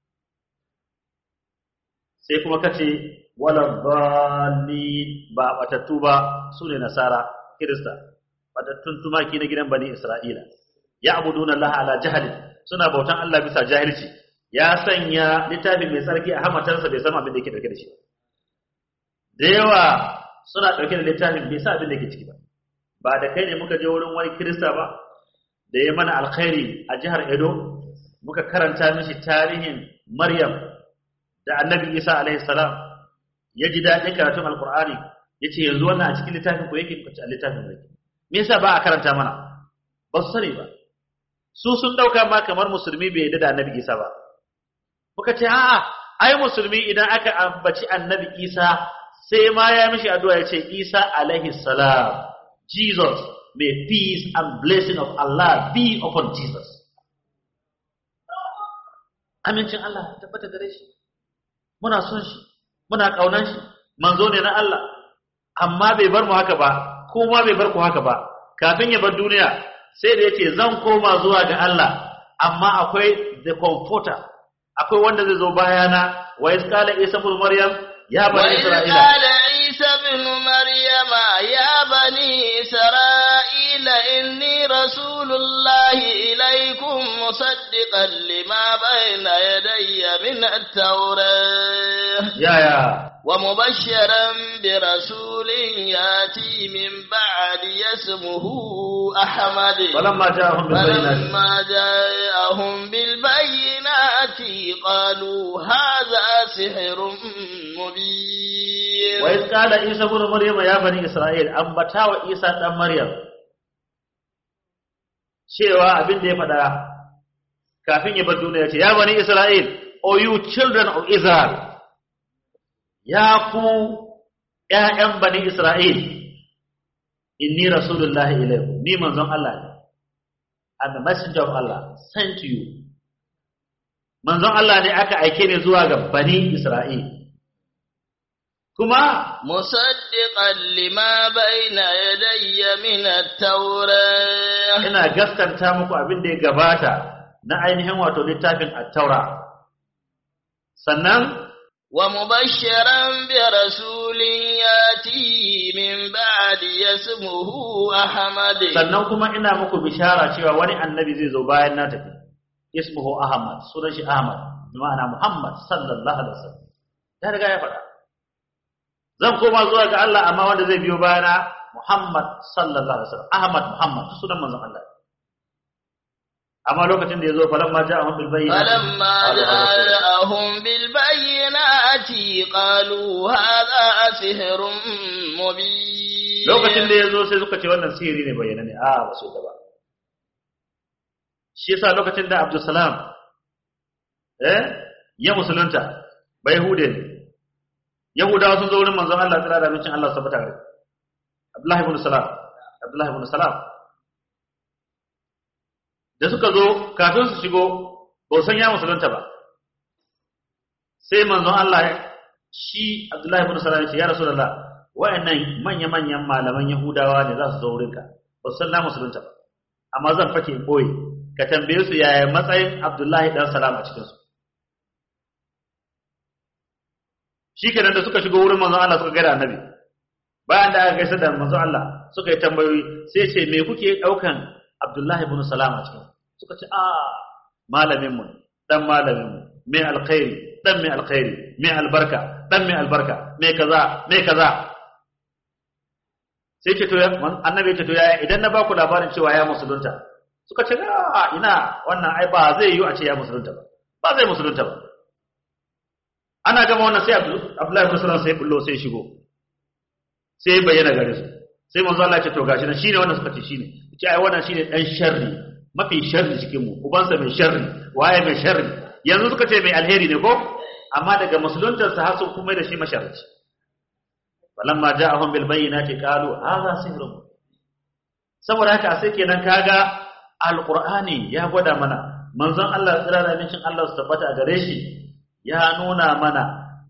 sai kuma kace wala dhalli ba batattu ba sune nasara kirista batattun tumaki na gidan bani isra'ila ya'buduna Allah ala jahli suna bautan Allah bisa jahilci ya sanya littafin mai tsarki a hamatarsa bai san abin da yake dauke da shi da yawa suna dauke da littafin bai san abin da yake ciki ba ba da kai ne muka je wurin wani kirista ba da ya mana alkhairi a jihar Edo muka karanta mishi tarihin Maryam da Annabi Isa alaihi salam ya ji daɗin karatun Alƙur'ani ya ce yanzu wannan a cikin littafin ko yake a littafin mai me yasa ba a karanta mana ba su sani ba su sun ɗauka ma kamar musulmi bai yadda da Annabi Isa ba muka ce a'a ai musulmi idan aka ambaci Annabi Isa sai ma ya mishi addu'a ya ce Isa alaihi salam Jesus may peace and blessing of Allah be upon Jesus amincin Allah tabbata gare shi muna son shi muna kaunan shi manzo ne na Allah amma bai bar mu haka ba kuma bai bar ku haka ba kafin ya bar duniya sai da yace zan koma zuwa ga Allah amma akwai the comforter akwai wanda zai zo bayana wa isqala isa ibn maryam ya bani isra'ila قال عيسى ابن مريم يا بني إسرائيل إني رسول الله إليكم مصدقا لما بين يدي من التوراة ya ya ومبشرا برسول ياتي من بعد اسمه أحمد falamma ja'ahum bil bayyinati فلما جاءهم بالبينات قالوا هذا سحر مبين wa iz qala isa ibn maryam ya bani isra'il ambata wa isa dan maryam cewa abin da ya faɗa kafin ya bar duniya ce ya bani isra'il o you children of israel ya ku ƴaƴan bani isra'il inni rasulullahi ilaykum ni manzon Allah ne I'm the messenger of Allah sent to you manzon Allah ne aka aike ne zuwa ga bani isra'il kuma مصدقا لما بين يدي من التوراة ina gaskanta muku abin da ya gabata na ainihin wato littafin at-taura sannan ومبشرا برسول ياتي من بعد اسمه أحمد sannan kuma ina muku bishara cewa wani annabi zai zo bayan na tafi ismuhu ahmad sunan shi ahmad bi ma'ana muhammad sallallahu alaihi wasallam ya riga ya faɗa zan koma zuwa ga Allah amma wanda zai biyo bayana muhammad sallallahu alaihi wasallam ahmad muhammad sunan manzon Allah amma lokacin da ya zo falamma ja'ahum bil bayyinati فلما qalu hadha sihrun جاءهم بالبينات قالوا هذا سحر مبين lokacin da ya zo sai suka ce wannan sihiri ne bayyana ne a ba su da ba shi yasa lokacin da Abdulsalam eh ya musulunta ba Yahude ne Yahudawa sun zo wurin manzon Allah tsira da mincin Allah sabata gare Abdullah ibn Salam Abdullah ibn Salam da suka zo kafin su shigo ba san ya musulunta ba sai manzon Allah shi Abdullah ibn Salam ya ce ya Rasulullah wayannan manya-manyan malaman Yahudawa ne za su zo wurinka ba su san na musulunta ba amma zan fake in boye ka tambaye su yaya matsayin Abdullahi dan Salam a cikin su shikenan da suka shigo wurin manzon Allah suka gaida annabi bayan da aka gaisa da manzon Allah suka yi tambayoyi sai ce me kuke daukan Abdullahi ibn Salam a cikin suka ce a malamin mu dan malamin mu mai alkhairi dan mai alkhairi mai albarka dan mai albarka mai kaza mai kaza sai ce to ya annabi ya ce to yaya idan na ba ku labarin cewa ya musulunta suka ce a ina wannan ai ba zai yi a ce ya musulunta ba ba zai musulunta ba ana gama wannan sai Abdullahi ibn Salam sai bullo sai shigo sai bayyana gare su sai manzo Allah ya ce to gashi nan shine wannan suka ce shine ce ai wannan shine dan sharri mafi sharri cikin mu ubansa mai sharri waye mai sharri yanzu suka ce mai alheri ne ko amma daga musuluntarsa har sun kuma da shi masharci falamma ja'ahum bil bayyinati qalu hadha sihrun saboda haka sai kenan kaga alqur'ani ya gwada mana manzon Allah tsira da mincin Allah su tabbata a gare shi ya nuna mana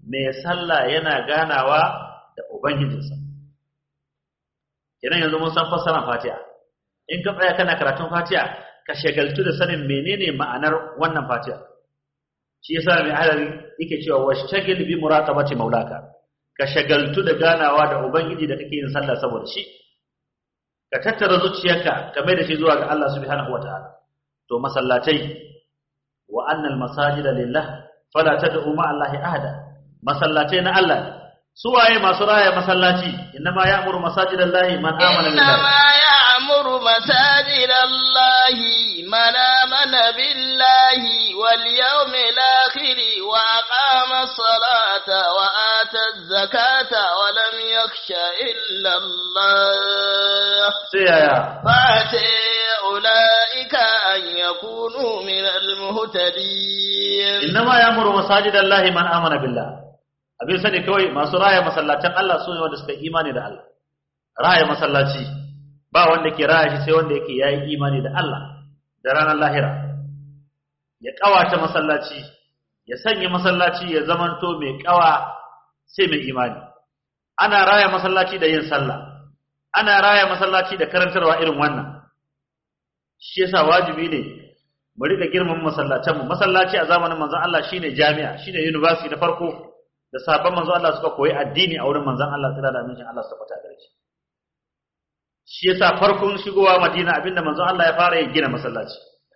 mai sallah yana ganawa da ubangijinsa idan yanzu mun san fassarar fatiha in ka tsaya kana karatun fatiha ka shagaltu da sanin menene ma'anar wannan fatiha shi yasa mai halari yake cewa washtagil bi muraqabati maulaka ka shagaltu da ganawa da ubangiji da kake yin sallah saboda shi ka tattara zuciyarka ka mai da shi zuwa ga Allah subhanahu wataala to masallatai wa annal masajida lillah fala tad'u ma allahi ahada masallatai na Allah su waye masu raya masallaci innama ya'muru masajidallahi man amana billahi إنما يعمر مساجد الله من آمن بالله واليوم الآخر وأقام الصلاة وآتى الزكاة ولم يخش إلا الله sai yaya فأتي أولئك أن يكونوا من المهتدين innama ya'muru masajidallahi man amana billah abin sani kawai masu raya masallatan Allah su ne wanda suka yi imani da Allah raya masallaci ba wanda ke raya shi sai wanda yake yayi imani da Allah da ranar lahira ya kawata masallaci ya sanya masallaci ya zamanto mai kawa sai mai imani ana raya masallaci da yin sallah ana raya masallaci da karantarwa irin wannan shi yasa wajibi ne mu rika girman masallacin mu masallaci a zamanin manzon Allah shine jami'a shine university na farko da sabon manzon Allah suka koyi addini a wurin manzon Allah tsira da amincin Allah suka fata gare shi shi yasa farkon shigowa Madina abinda manzon Allah ya fara ya gina masallaci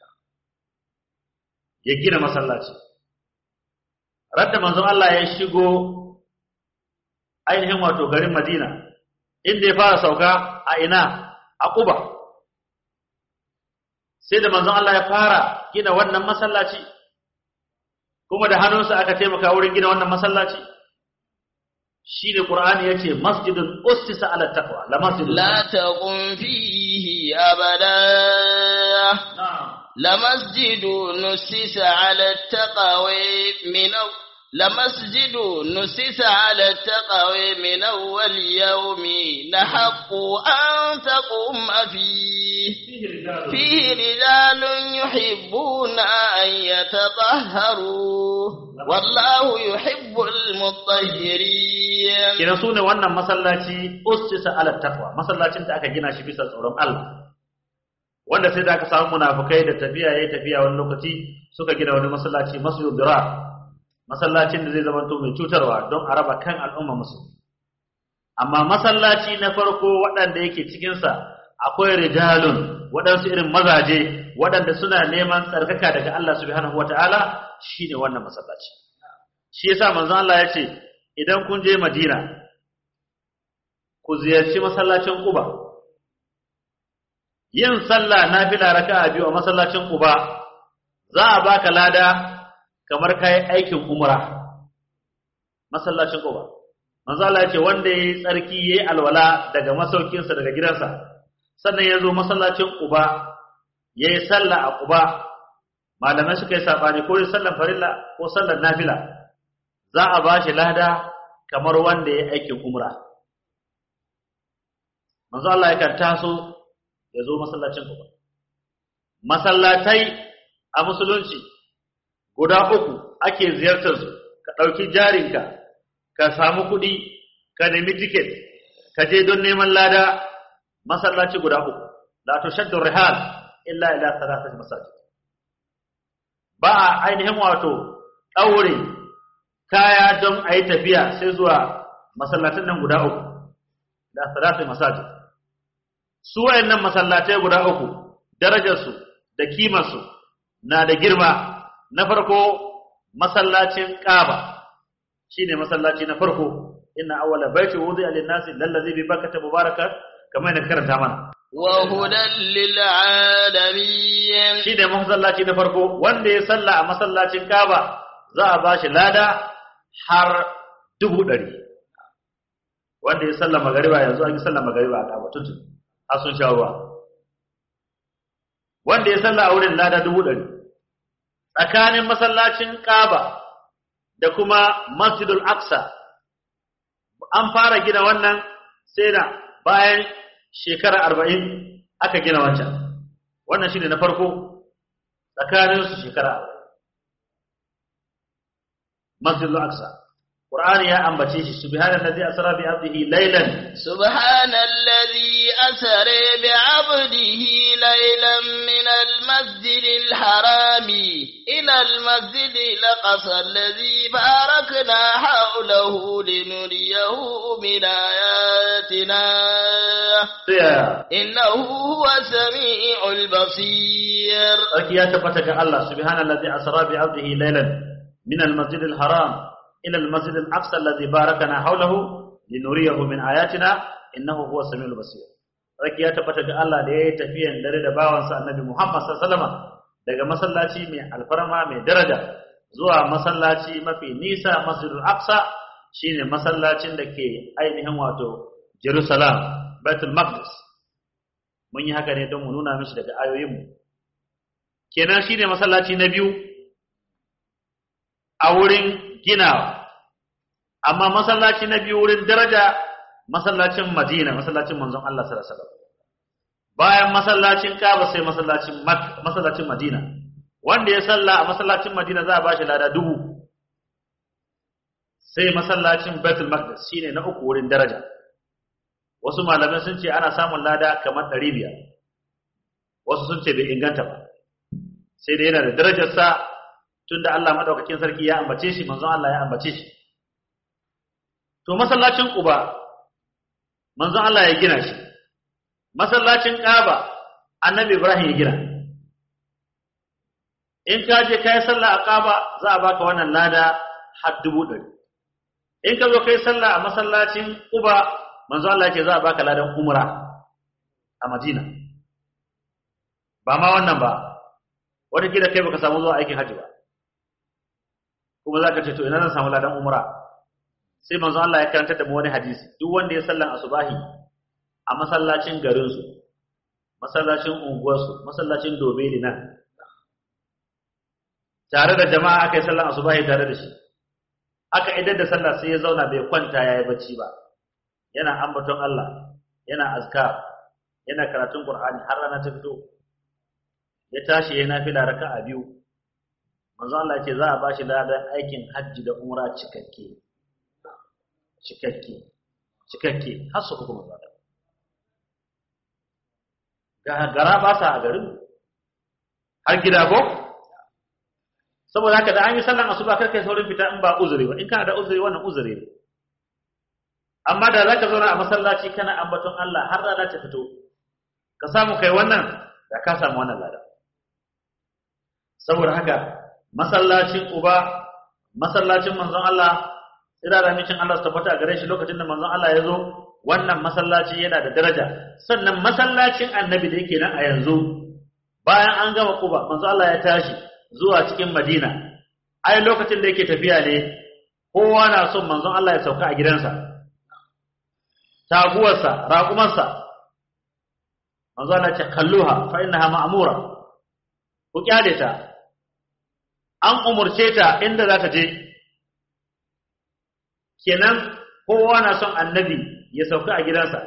ya gina masallaci radda manzon Allah ya shigo ainihin wato garin Madina inda ya fara sauka a ina a Quba sai da manzon Allah ya fara gina wannan masallaci kuma da hannunsa aka taimaka wurin gina wannan masallaci shine Qur'ani yace masjidun ussisa ala taqwa la masjidun لا تقم فيه أبدا na'am لمسجد نسس على التقوى من أو- لمسجد نسس على التقوى من أول يوم نحق أن تقوم فيه فيه رجال يحبون أن يتطهروا والله يحب المطهرين kina sune wannan masallaci ussisa ala taqwa masallacin da aka gina shi bisa tsoron Allah wanda sai da aka samu munafikai da tafiya yayi tafiya wani lokaci suka gina wani masallaci masjidul dirar masallacin da zai zama to mai cutarwa don a raba kan al'umma musulmi amma masallaci na farko waɗanda yake cikin sa akwai rijalun waɗansu irin mazaje waɗanda suna neman tsarkaka daga Allah subhanahu wataala shine wannan masallaci shi yasa manzon Allah ya ce idan kun je Madina ku ziyarci masallacin Quba yin sallah nafila raka'a biyu a masallacin Quba za a baka lada kamar kai aikin umra masallacin Quba manzo Allah ya ce wanda yayi tsarki yayi alwala daga masaukinsa daga gidansa sannan ya zo masallacin Quba yayi sallah a Quba malamai suka yi sabani ko sallar farilla ko sallar nafila za a ba shi lada kamar wanda ya aikin umra manzo Allah yakan taso ya zo masallacin ku masallatai a musulunci guda uku ake ziyartar su ka ɗauki jarinka ka samu kuɗi ka nemi tiket ka je don neman lada masallaci guda uku la tushaddu rihal illa ila thalathati masajid ba a ainihin wato ɗaure kaya don a yi tafiya sai zuwa masallatan nan guda uku da salatu masajid su wayannan masallatai guda uku darajarsu da kimarsu na da girma na farko masallacin Kaaba shine masallaci na farko inna awwala baiti wudi'a lin-nasi lallazi bi bakkata mubarakan kamar yadda karanta mana وهدى للعالمين shine masallaci na farko wanda ya salla a masallacin Kaaba za a bashi lada har dubu ɗari wanda ya salla magariba yanzu an yi salla magariba a Kaaba tuntun har sun sha ruwa wanda ya salla a wurin lada dubu ɗari tsakanin masallacin Kaaba da kuma Masjidul Aqsa an fara gina wannan sai da bayan shekara arba'in aka gina wancan wannan shine na farko tsakanin su shekara arba'in Masjidul Aqsa Qur'ani ya ambace shi subhanallazi asra bi abdihi laylan سبحان الذي أسر بعبده ليلا من المسجد الحرام إلى المسجد الأقصى الذي باركنا حوله لنريه من آياتنا sai إنه هو السميع البصير sarki ya tabbata ga Allah subhanallazi asra bi abdihi laylan min al-masjid al-haram ila al-masjid al-aqsa alladhi barakana hawlahu linuriyahu min ayatina innahu huwa samiul basir sarki ya tabbata ga Allah da yayi tafiyan dare da bawansa annabi Muhammad sallallahu alaihi wasallam daga masallaci mai alfarma mai daraja zuwa masallaci mafi nisa masjidul aqsa shine masallacin da ke ainihin wato Jerusalem Baitul Maqdis mun yi haka ne don mu nuna mishi daga ayoyinmu kenan shine masallaci na biyu a wurin ginawa amma masallaci na biyu wurin daraja masallacin Madina masallacin manzon Allah sallallahu alaihi wasallam bayan masallacin Kaaba sai masallacin Makka masallacin Madina wanda ya salla a masallacin Madina za a bashi lada dubu sai masallacin Baitul Maqdis shine na uku wurin daraja wasu malamai sun ce ana samun lada kamar 500 wasu sun ce bai inganta ba sai dai yana da darajarsa tunda Allah madaukakin sarki ya ambace shi manzon Allah ya ambace shi to masallacin Quba manzon Allah ya gina shi masallacin Kaaba annabi Ibrahim ya gina in ka je kai sallah a Kaaba za a baka wannan lada har dubu ɗari in ka zo kai sallah a masallacin Quba manzo Allah ce za a baka ladan umra a Madina ba ma wannan ba wata kila kai baka samu zuwa aikin hajji ba kuma za ka ce to ina zan samu ladan umra sai manzo Allah ya karanta da mu wani hadisi duk wanda ya sallan asubahi a masallacin garin su masallacin unguwar su masallacin dobeli nan tare da jama'a aka yi sallan asubahi tare da shi aka idar da sallah sai ya zauna bai kwanta yayi bacci ba yana ambaton Allah yana azkar yana karatun Qur'ani har rana ta fito ya tashi yana nafila raka'a biyu manzo Allah ce za a bashi ladan aikin hajji da umra cikakke cikakke cikakke har su uku manzo Allah ga gara ba sa a garin har gida ko saboda haka da an yi sallan asuba kar kai saurin fita in ba uzuri ba in kana da uzuri wannan uzuri ne amma da zaka zauna a masallaci kana ambaton Allah har rana ta fito ka samu kai wannan da ka samu wannan lada saboda haka masallacin Uba masallacin manzon Allah ira da micin Allah su tabbata a gare shi lokacin da manzon Allah ya zo wannan masallaci yana da daraja sannan masallacin annabi da yake nan a yanzu bayan an gama Quba manzon Allah ya tashi zuwa cikin Madina ai lokacin da yake tafiya ne kowa na son manzon Allah ya sauka a gidansa taguwarsa raƙumarsa manzo Allah ce kalluha fa innaha ma'mura ku kyale ta an umurce ta inda za ta je kenan kowa na son annabi ya sauka a gidansa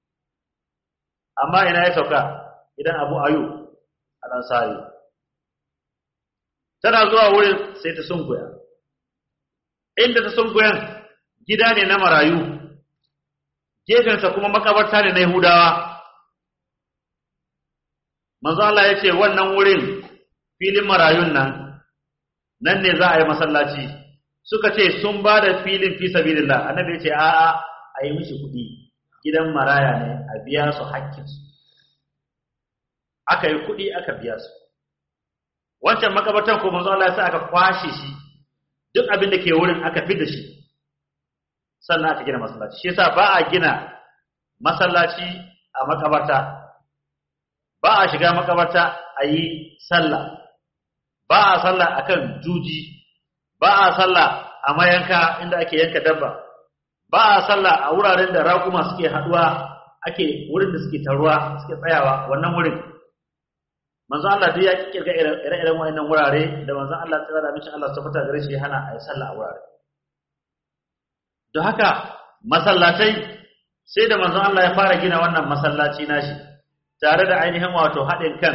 amma ina ya sauka idan abu ayu al-ansari tana zuwa wurin sai ta sunkuya inda ta sunkuyan gida ne na marayu gefensa kuma makabarta ne na Yahudawa. Manzo Allah ya ce wannan wurin filin marayun nan, nan ne za a yi masallaci, suka ce sun ba da filin fi sabilillah, annabi ya ce a'a a yi mishi kuɗi, gidan maraya ne a biya su hakkinsu. Aka yi kuɗi aka biya su. Wancan makabartan ko manzo Allah ya sa aka kwashe shi, duk abin da ke wurin aka fi da shi. sannan aka gina masallaci shi yasa ba a gina masallaci a makabarta ba a shiga makabarta a yi sallah ba a sallah akan juji ba a sallah a mayanka inda ake yanka dabba ba a sallah a wuraren da raƙuma suke haɗuwa ake wurin da suke taruwa suke tsayawa wannan wurin manzo Allah duk ya kirga ire-iren wayannan wurare da manzo Allah tsara da mishi Allah tabbata gare shi ya hana a yi sallah a wurare don haka masallatai sai da manzon Allah ya fara gina wannan masallaci nashi tare da ainihin wato haɗin kan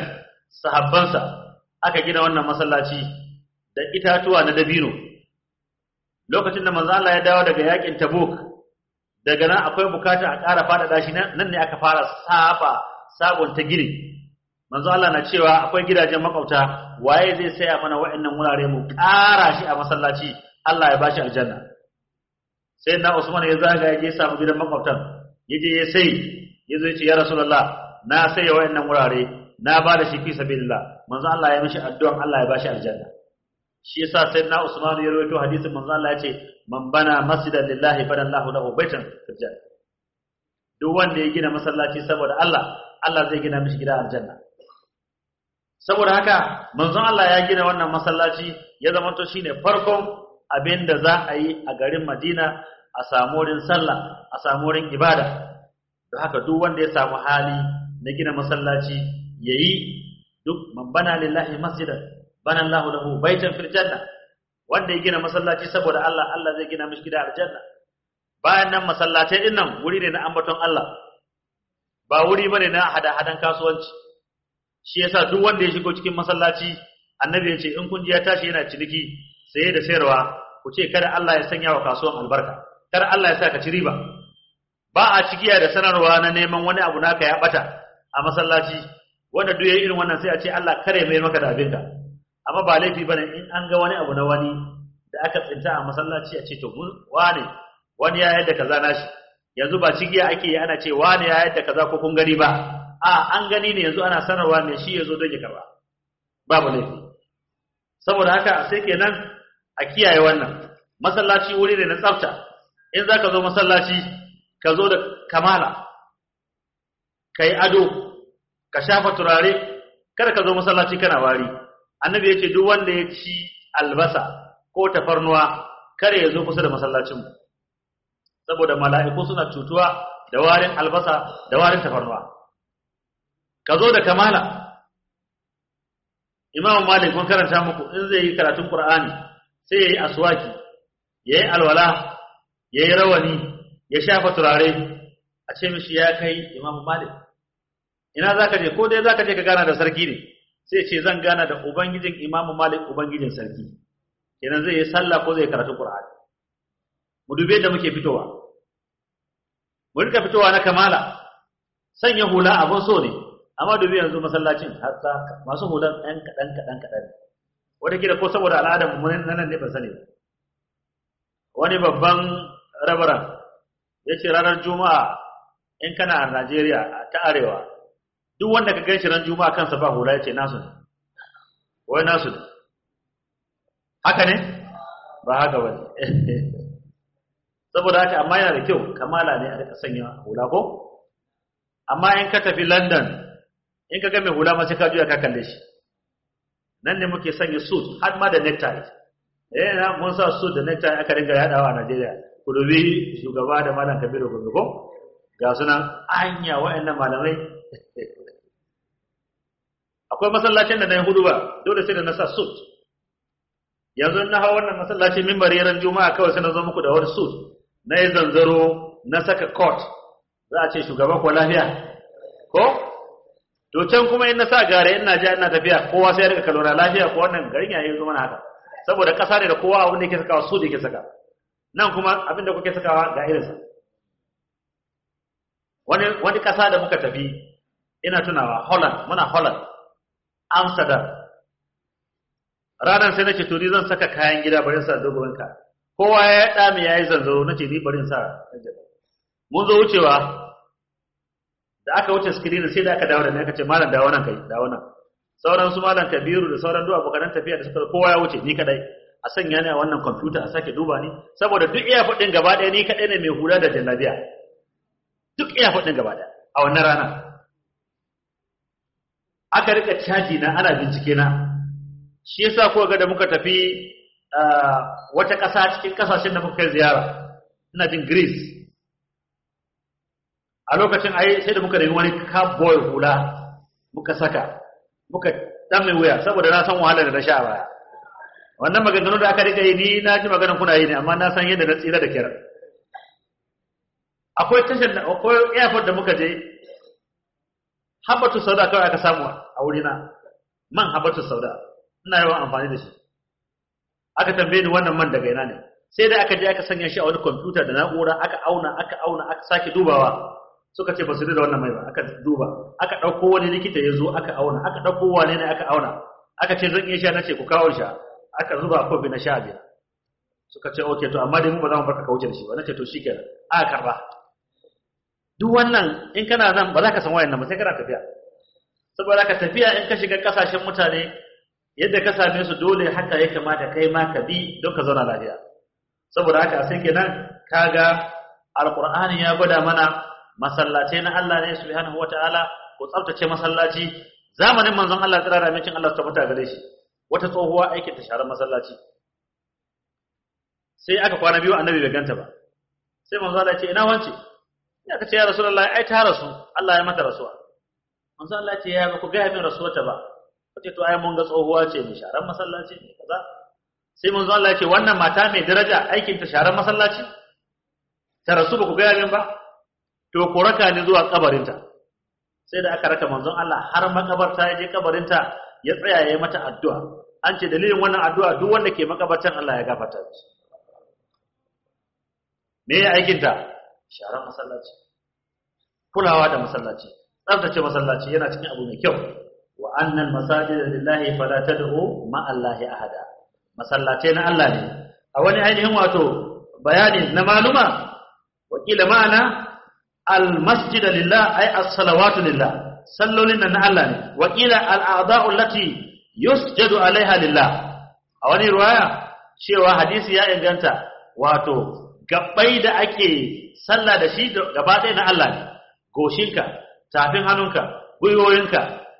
sahabbansa aka gina wannan masallaci da itatuwa na dabino lokacin da manzo Allah ya dawo daga yakin Tabuk daga nan akwai bukata a ƙara faɗaɗa shi nan ne aka fara saba sabon ta gini manzo Allah na cewa akwai gidajen makwabta waye zai saya mana wa'annan wurare mu ƙara shi a masallaci Allah ya bashi aljanna sai na Usman ya zaga ya je samu gidan makwabtan ya je ya sai ya zo ya ce ya Rasulullah na sai wa'annan wurare na ba da shi fi sabilillah manzo Allah ya mishi addu'an Allah ya bashi aljanna shi yasa sayyidina Usman ya rawaito hadisin manzo Allah ya ce man bana masjidan lillahi bana Allahu lahu baitan fil janna duk wanda ya gina masallaci saboda Allah Allah zai gina mishi gida aljanna saboda haka manzon Allah ya gina wannan masallaci ya zama to shine farkon abin da za a yi a garin Madina a samu wurin sallah a samu wurin ibada don haka duk wanda ya samu hali na gina masallaci yayi duk man bana lillahi masjidan bana Allahu lahu baitan fil janna wanda ya gina masallaci saboda Allah Allah zai gina mishi gida aljanna bayan nan masallatai din nan wuri ne na ambaton Allah ba wuri bane na hada-hadan kasuwanci shi yasa duk wanda ya shigo cikin masallaci annabi ya ce in kun ji ya tashi yana ciniki saye da sayarwa ku ce kada Allah ya sanya wa kasuwan albarka kada Allah ya sa ka ci riba ba a cikiya da sanarwa na neman wani abu naka ya bata a masallaci wanda duk yayin irin wannan sai a ce Allah kare mai maka da abinka amma ba laifi bane in an ga wani abu na wani da aka tsinta a masallaci a ce to mun wane wani ya yadda kaza nashi yanzu ba cigiya ake yi ana ce wani ya yadda kaza ko kun gani ba a an gani ne yanzu ana sanarwa ne shi yazo don ya karba babu laifi saboda haka sai kenan a kiyaye wannan masallaci wuri ne na tsafta in zaka zo masallaci ka zo da kamala kai ado ka shafa turare kada ka zo masallaci kana wari annabi ya ce duk wanda ya ci albasa ko tafarnuwa kare ya zo kusa da masallacinmu saboda mala'iku suna cutuwa da warin albasa da warin tafarnuwa ka zo da kamala imam malik mun karanta muku in zai yi karatun qur'ani sai yayi aswaki yayi alwala yayi rawani ya shafa turare a ce mishi ya kai imam malik ina zaka je ko dai zaka je ka gana da sarki ne sai ce zan gana da ubangijin imam malik ubangijin sarki kenan zai yi sallah ko zai karatu qur'ani mu dube da muke fitowa mu rika fitowa na kamala sanya hula abun so ne amma dubi yanzu masallacin hatta masu hulan ɗan kaɗan kaɗan kaɗan wata kila ko saboda al'adar mu nan ne ba sani wani babban rabaran ya ce ranar juma'a in kana a najeriya ta arewa duk wanda ka gan shi ran juma'a kansa ba hula ya ce nasu ne wai nasu ne haka ne ba haka ba ne saboda haka amma yana da kyau kamala ne a rika sanya hula ko amma in ka tafi london in ka ga mai hula ma sai ka juya ka kalle shi nan ne muke sanya suit har ma da necktie eh na mun sa suit da necktie aka ringa yadawa a Najeriya ku dubi shugaba da malam Kabiru Gombe ko ga sunan anya wayannan malamai akwai masallacin da na yi hudu ba dole sai da na sa suit yanzu na hawa wannan masallaci mimbar ran juma'a kawai sai na zo muku da wani suit na yi zanzaro na saka coat za a ce shugaba ko lafiya ko to can kuma in na sa gare ina ja ina tafiya kowa sai ya rika kalora lafiya ko wannan garin yayi zo mana haka saboda kasa ne da kowa abin da yake sakawa su da yake saka nan kuma abin da kuke sakawa ga irinsa wani wani kasa da muka tafi ina tunawa Holland muna Holland Amsterdam ranar sai nace to ni zan saka kayan gida bari sa dogon ka kowa ya dame yayi zanzo nace ni bari sa mun zo wucewa da aka wuce screen sai da aka dawo da ni aka ce malam dawo nan kai dawo nan sauran su malam Kabiru da sauran duk abokan tafiya da suka kowa ya wuce ni kadai a sanya ni a wannan computer a sake duba ni saboda duk iya fadin gaba ɗaya ni kadai ne mai hula da jallabiya duk iya fadin gaba ɗaya a wannan rana aka rika caji na ana bincike na shi yasa ko ga da muka tafi wata ƙasa cikin ƙasashen da muka kai ziyara ina jin Greece a lokacin ai sai da muka nemi wani cowboy hula muka saka muka dan mai wuya saboda na san wahalar da na sha baya wannan maganganu da aka rika yi ni na ji maganar kuna yi ne amma na san yadda na tsira da kira akwai tashar da akwai airport da muka je habatu sauda kawai aka samu a wurina man habatu sauda ina yawan amfani da shi aka tambaye ni wannan man daga ina ne sai da aka je aka sanya shi a wani kwamfuta da na'ura aka auna aka auna aka sake dubawa suka ce ba su da wannan mai ba aka duba aka ɗauko wani likita ya zo aka auna aka ɗauko wane ne aka auna aka ce zan iya sha na ce ku kawo sha aka zuba a kofi na sha biyar suka ce ok to amma dai mu ba za mu barka ka wuce da shi ba na ce to shi kenan aka karba duk wannan in kana nan ba za ka san wayan nan ba sai kana tafiya saboda ka tafiya in ka shiga kasashen mutane yadda ka same su dole haka ya kamata kai ma ka bi don ka zauna lafiya saboda haka sai kenan kaga alqur'ani ya gwada mana masallatai na Allah ne subhanahu wataala ko tsaftace masallaci zamanin manzon Allah tsira da mincin Allah tabbata gare shi wata tsohuwa aikin ta sharar masallaci sai aka kwana biyu annabi bai ganta ba sai manzo Allah ya ce ina wance ya ka ce ya rasulullahi ai ta rasu Allah ya mata rasuwa manzo Allah ya ce ya ba ku ga min rasuwarta ba kace to ai mun ga tsohuwa ce mai sharar masallaci ne kaza sai manzo Allah ya ce wannan mata mai daraja aikin ta sharar masallaci ta rasu ba ku ga min ba to ku raka ni zuwa kabarinta sai da aka raka manzon Allah har makabarta ya je kabarinta ya tsaya ya yi mata addu'a an ce dalilin wannan addu'a duk wanda ke makabartan Allah ya gafarta shi me ya aikin ta sharar masallaci kulawa da masallaci tsaftace masallaci yana cikin abu mai kyau wa annal masajida lillahi fala tad'u ma allahi ahada masallatai na Allah ne a wani ainihin wato bayani na maluma wakila ma'ana al masjida lillah ay as-salawatu lillah sallolin nan na Allah ne wakila al a'da'u allati yusjadu alaiha lillah a wani riwaya cewa hadisi ya inganta wato gabbai da ake sallah da shi gaba ɗaya na Allah ne goshinka tafin hannunka gwiwoyinka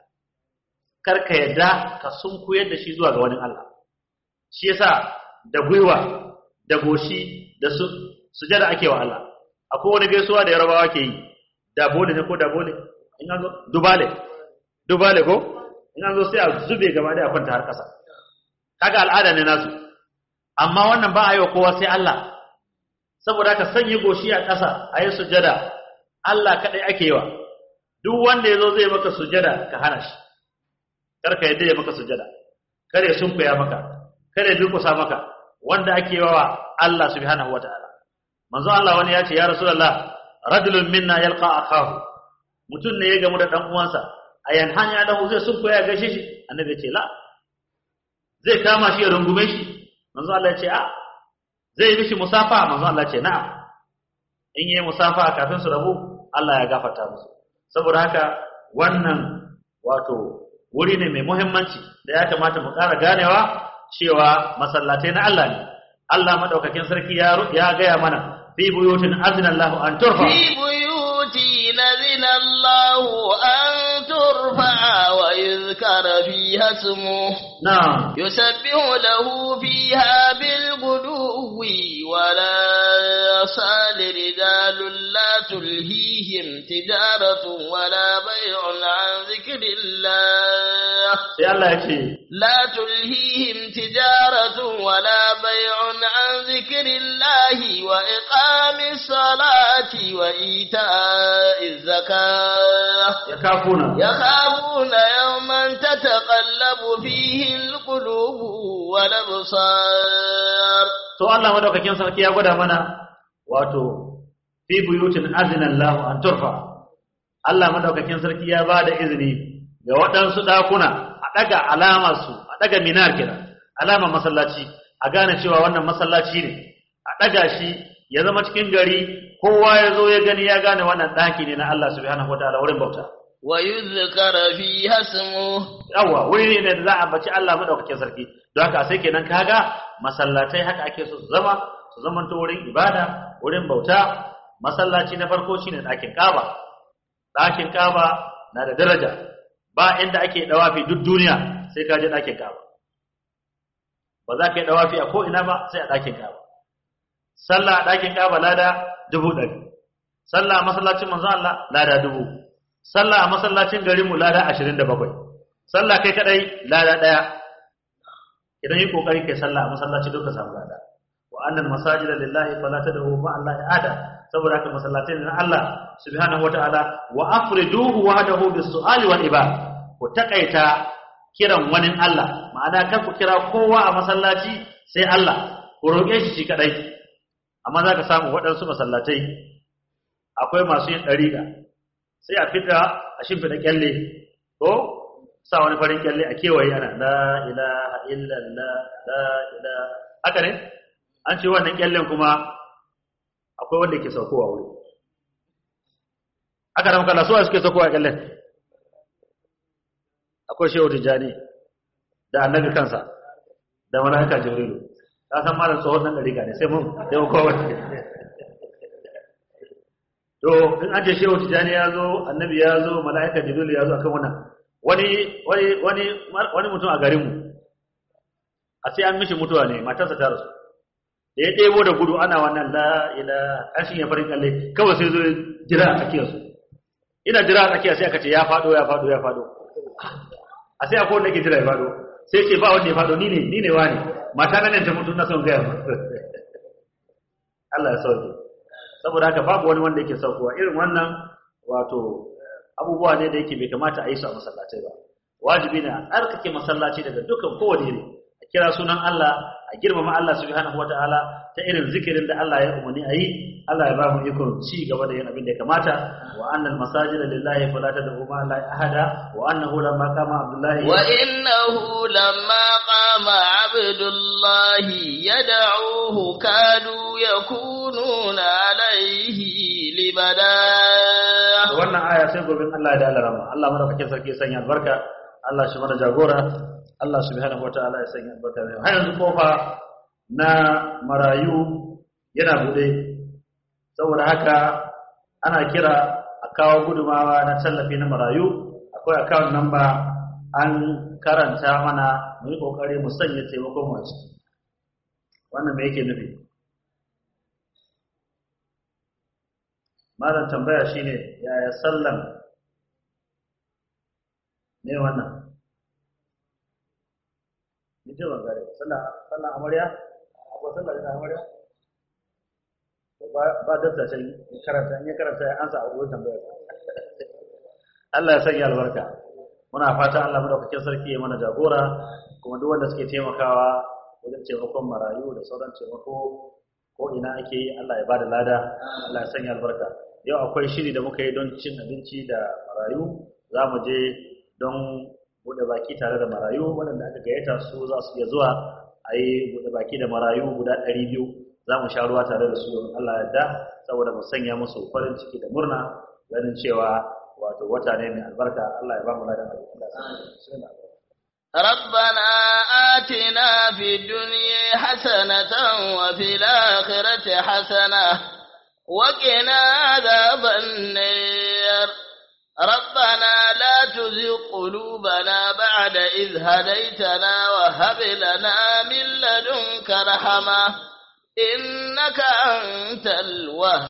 karka yadda ka sunkuyar da shi zuwa ga wani Allah shi yasa da gwiwa da goshi da su sujada ake wa Allah akwai wani gaisuwa da yarabawa ke yi da bole ne ko da bole in an zo dubale dubale ko in an zo sai a zube gaba da kwanta har kasa kaga al'ada ne nasu amma wannan ba a yi wa kowa sai Allah saboda ka sanya goshi a ƙasa a yi sujada Allah kaɗai ake yi wa duk wanda ya zo zai maka sujada ka hana shi karka yadda ya maka sujada kare sun kuya maka kare durkusa maka wanda ake wa Allah subhanahu wataala manzo Allah wani ya ce ya rasulullah rajulun minna yalqa akahu mutun ne ya gamu da dan uwansa ayan hanya da zai sun kuya gaishe shi annabi ya ce la zai kama shi ya rungume shi manzo Allah ya ce a zai yi mishi musafa manzo Allah ya ce na'am in yi musafa kafin su rabu Allah ya gafarta musu saboda haka wannan wato wuri ne mai muhimmanci da ya kamata mu ƙara ganewa cewa masallatai na Allah ne Allah madaukakin sarki ya ya gaya mana fi buyutin azina Allah an turfa في بيوت نذن الله أن ترفع ويذكر فيها اسمه na'am يسبح له فيها بالغدو ولا يصال رجال لا تلهيهم تجارة ولا بيع عن ذكر الله sai Allah ya ce لا تلهيهم تجارة ولا بيع عن ذكر الله وإقام الصلاة وإيتاء الزكاة ya kafuna يخافون يوما تتقلب فيه القلوب والأبصار to Allah madaukakin sarki ya gwada mana wato fi buyutin azina Allah an turfa Allah madaukakin sarki ya ba da izini ga waɗansu ɗakuna a ɗaga alamar su a ɗaga minar kira alamar masallaci a gane cewa wannan masallaci ne a ɗaga shi ya zama cikin gari kowa ya zo ya gani ya gane wannan ɗaki ne na Allah subhanahu wataala wurin bauta ويذكر فيها اسمه yawa wuri ne da za a baci Allah madaukakin sarki don haka sai kenan kaga masallatai haka ake so su zama su zamanto wurin ibada wurin bauta masallaci na farko shine ɗakin Kaaba ɗakin Kaaba na da daraja ba inda ake dawafi duk duniya sai ka je ɗakin Kaaba ba za ka yi dawafi a ko ina ba sai a ɗakin Kaaba sallah a ɗakin Kaaba lada dubu ɗari sallah a masallacin manzo Allah lada dubu sallah a masallacin garinmu lada ashirin da bakwai sallah kai kadai lada ɗaya idan yi kokari kai sallah a masallaci duka samu lada wa annal masajida lillahi fala tad'u ma allahi ada saboda haka masallatai na Allah subhanahu wataala wa afriduhu wahdahu bis-su'ali wal ibad ku takaita kiran wani Allah ma'ana kar ku kira kowa a masallaci sai Allah ku roƙe shi shi kadai amma za ka samu waɗansu masallatai akwai masu yin ɗariƙa sai a fita a shimfiɗa kyalle ko sa wani farin kyalle a kewaye ana la ilaha illallah la ilaha haka ne an ce wannan kyallen kuma akwai wanda ke saukowa wuri aka da makalla suwa suke saukowa kyallen akwai shehu tijjani da annabi kansa da mala'ika jibrilu ka san malam tsohon nan dariƙa ne sai mun sai mun kowa to in an ce shehu tijjani ya zo annabi ya zo mala'ika jibrilu ya zo akan wannan wani wani wani wani mutum a garinmu a sai an mishi mutuwa ne matarsa ta rasu da ya ɗebo da gudu ana wannan la ila ashin ya farin kalle kawai sai zo jira a tsakiyar su ina jira a tsakiyar sai aka ce ya faɗo ya faɗo ya faɗo a sai akwai wanda ke jira ya faɗo sai ce ba wanda ya faɗo ni ne ni ne wani mata nan ta mutu na son gaya ma Allah ya sauke saboda haka babu wani wanda yake saukowa irin wannan wato abubuwa ne da yake bai kamata a yi su a masallatai ba wajibi ne a tsarkake masallaci daga dukkan kowane iri a kira sunan Allah a girmama Allah subhanahu wataala ta irin zikirin da Allah ya umarni a yi Allah ya ba mu ikon ci gaba da yin abin da ya kamata wa annal masajida lillahi fala tad'u ma la ahada wa annahu lamma qama abdullahi wa innahu lamma qama abdullahi yad'uhu kadu yakununa alayhi libada wannan aya sai gobe Allah ya da alarama Allah madaukakin sarki ya sanya albarka Allah shi mana jagora Allah subhanahu wataala ya sanya albarka har yanzu kofa na marayu yana bude saboda haka ana kira a kawo gudumawa na tallafi na marayu akwai account number an karanta mana mu yi kokari mu sanya taimakon mu a ciki wannan me yake nufi malam tambaya shine yaya sallan ne wannan ni ce ban gare sallan sallan amarya akwai sallan ina amarya ba da ta sai karanta in ya karanta ya ansa a wurin tambaya Allah ya sanya albarka muna fata Allah madaukakin sarki ya mana jagora kuma duk wanda suke taimakawa wajen taimakon marayu da sauran taimako ko ina ake yi Allah ya bada lada Allah ya sanya albarka yau akwai shiri da muka yi don cin abinci da marayu za mu je don bude baki tare da marayu waɗanda aka gayyata su za su iya zuwa a yi bude baki da marayu guda ɗari biyu za mu sha ruwa tare da su don Allah ya da saboda mu sanya musu farin ciki da murna ganin cewa wato wata ne mai albarka Allah ya ba mu ladan abin Allah ربنا آتنا في الدنيا حسنة وفي الآخرة حسنة وقنا عذاب النار ربنا لا تزغ قلوبنا بعد إذ هديتنا وهب لنا من لدنك رحمة إنك أنت الوهاب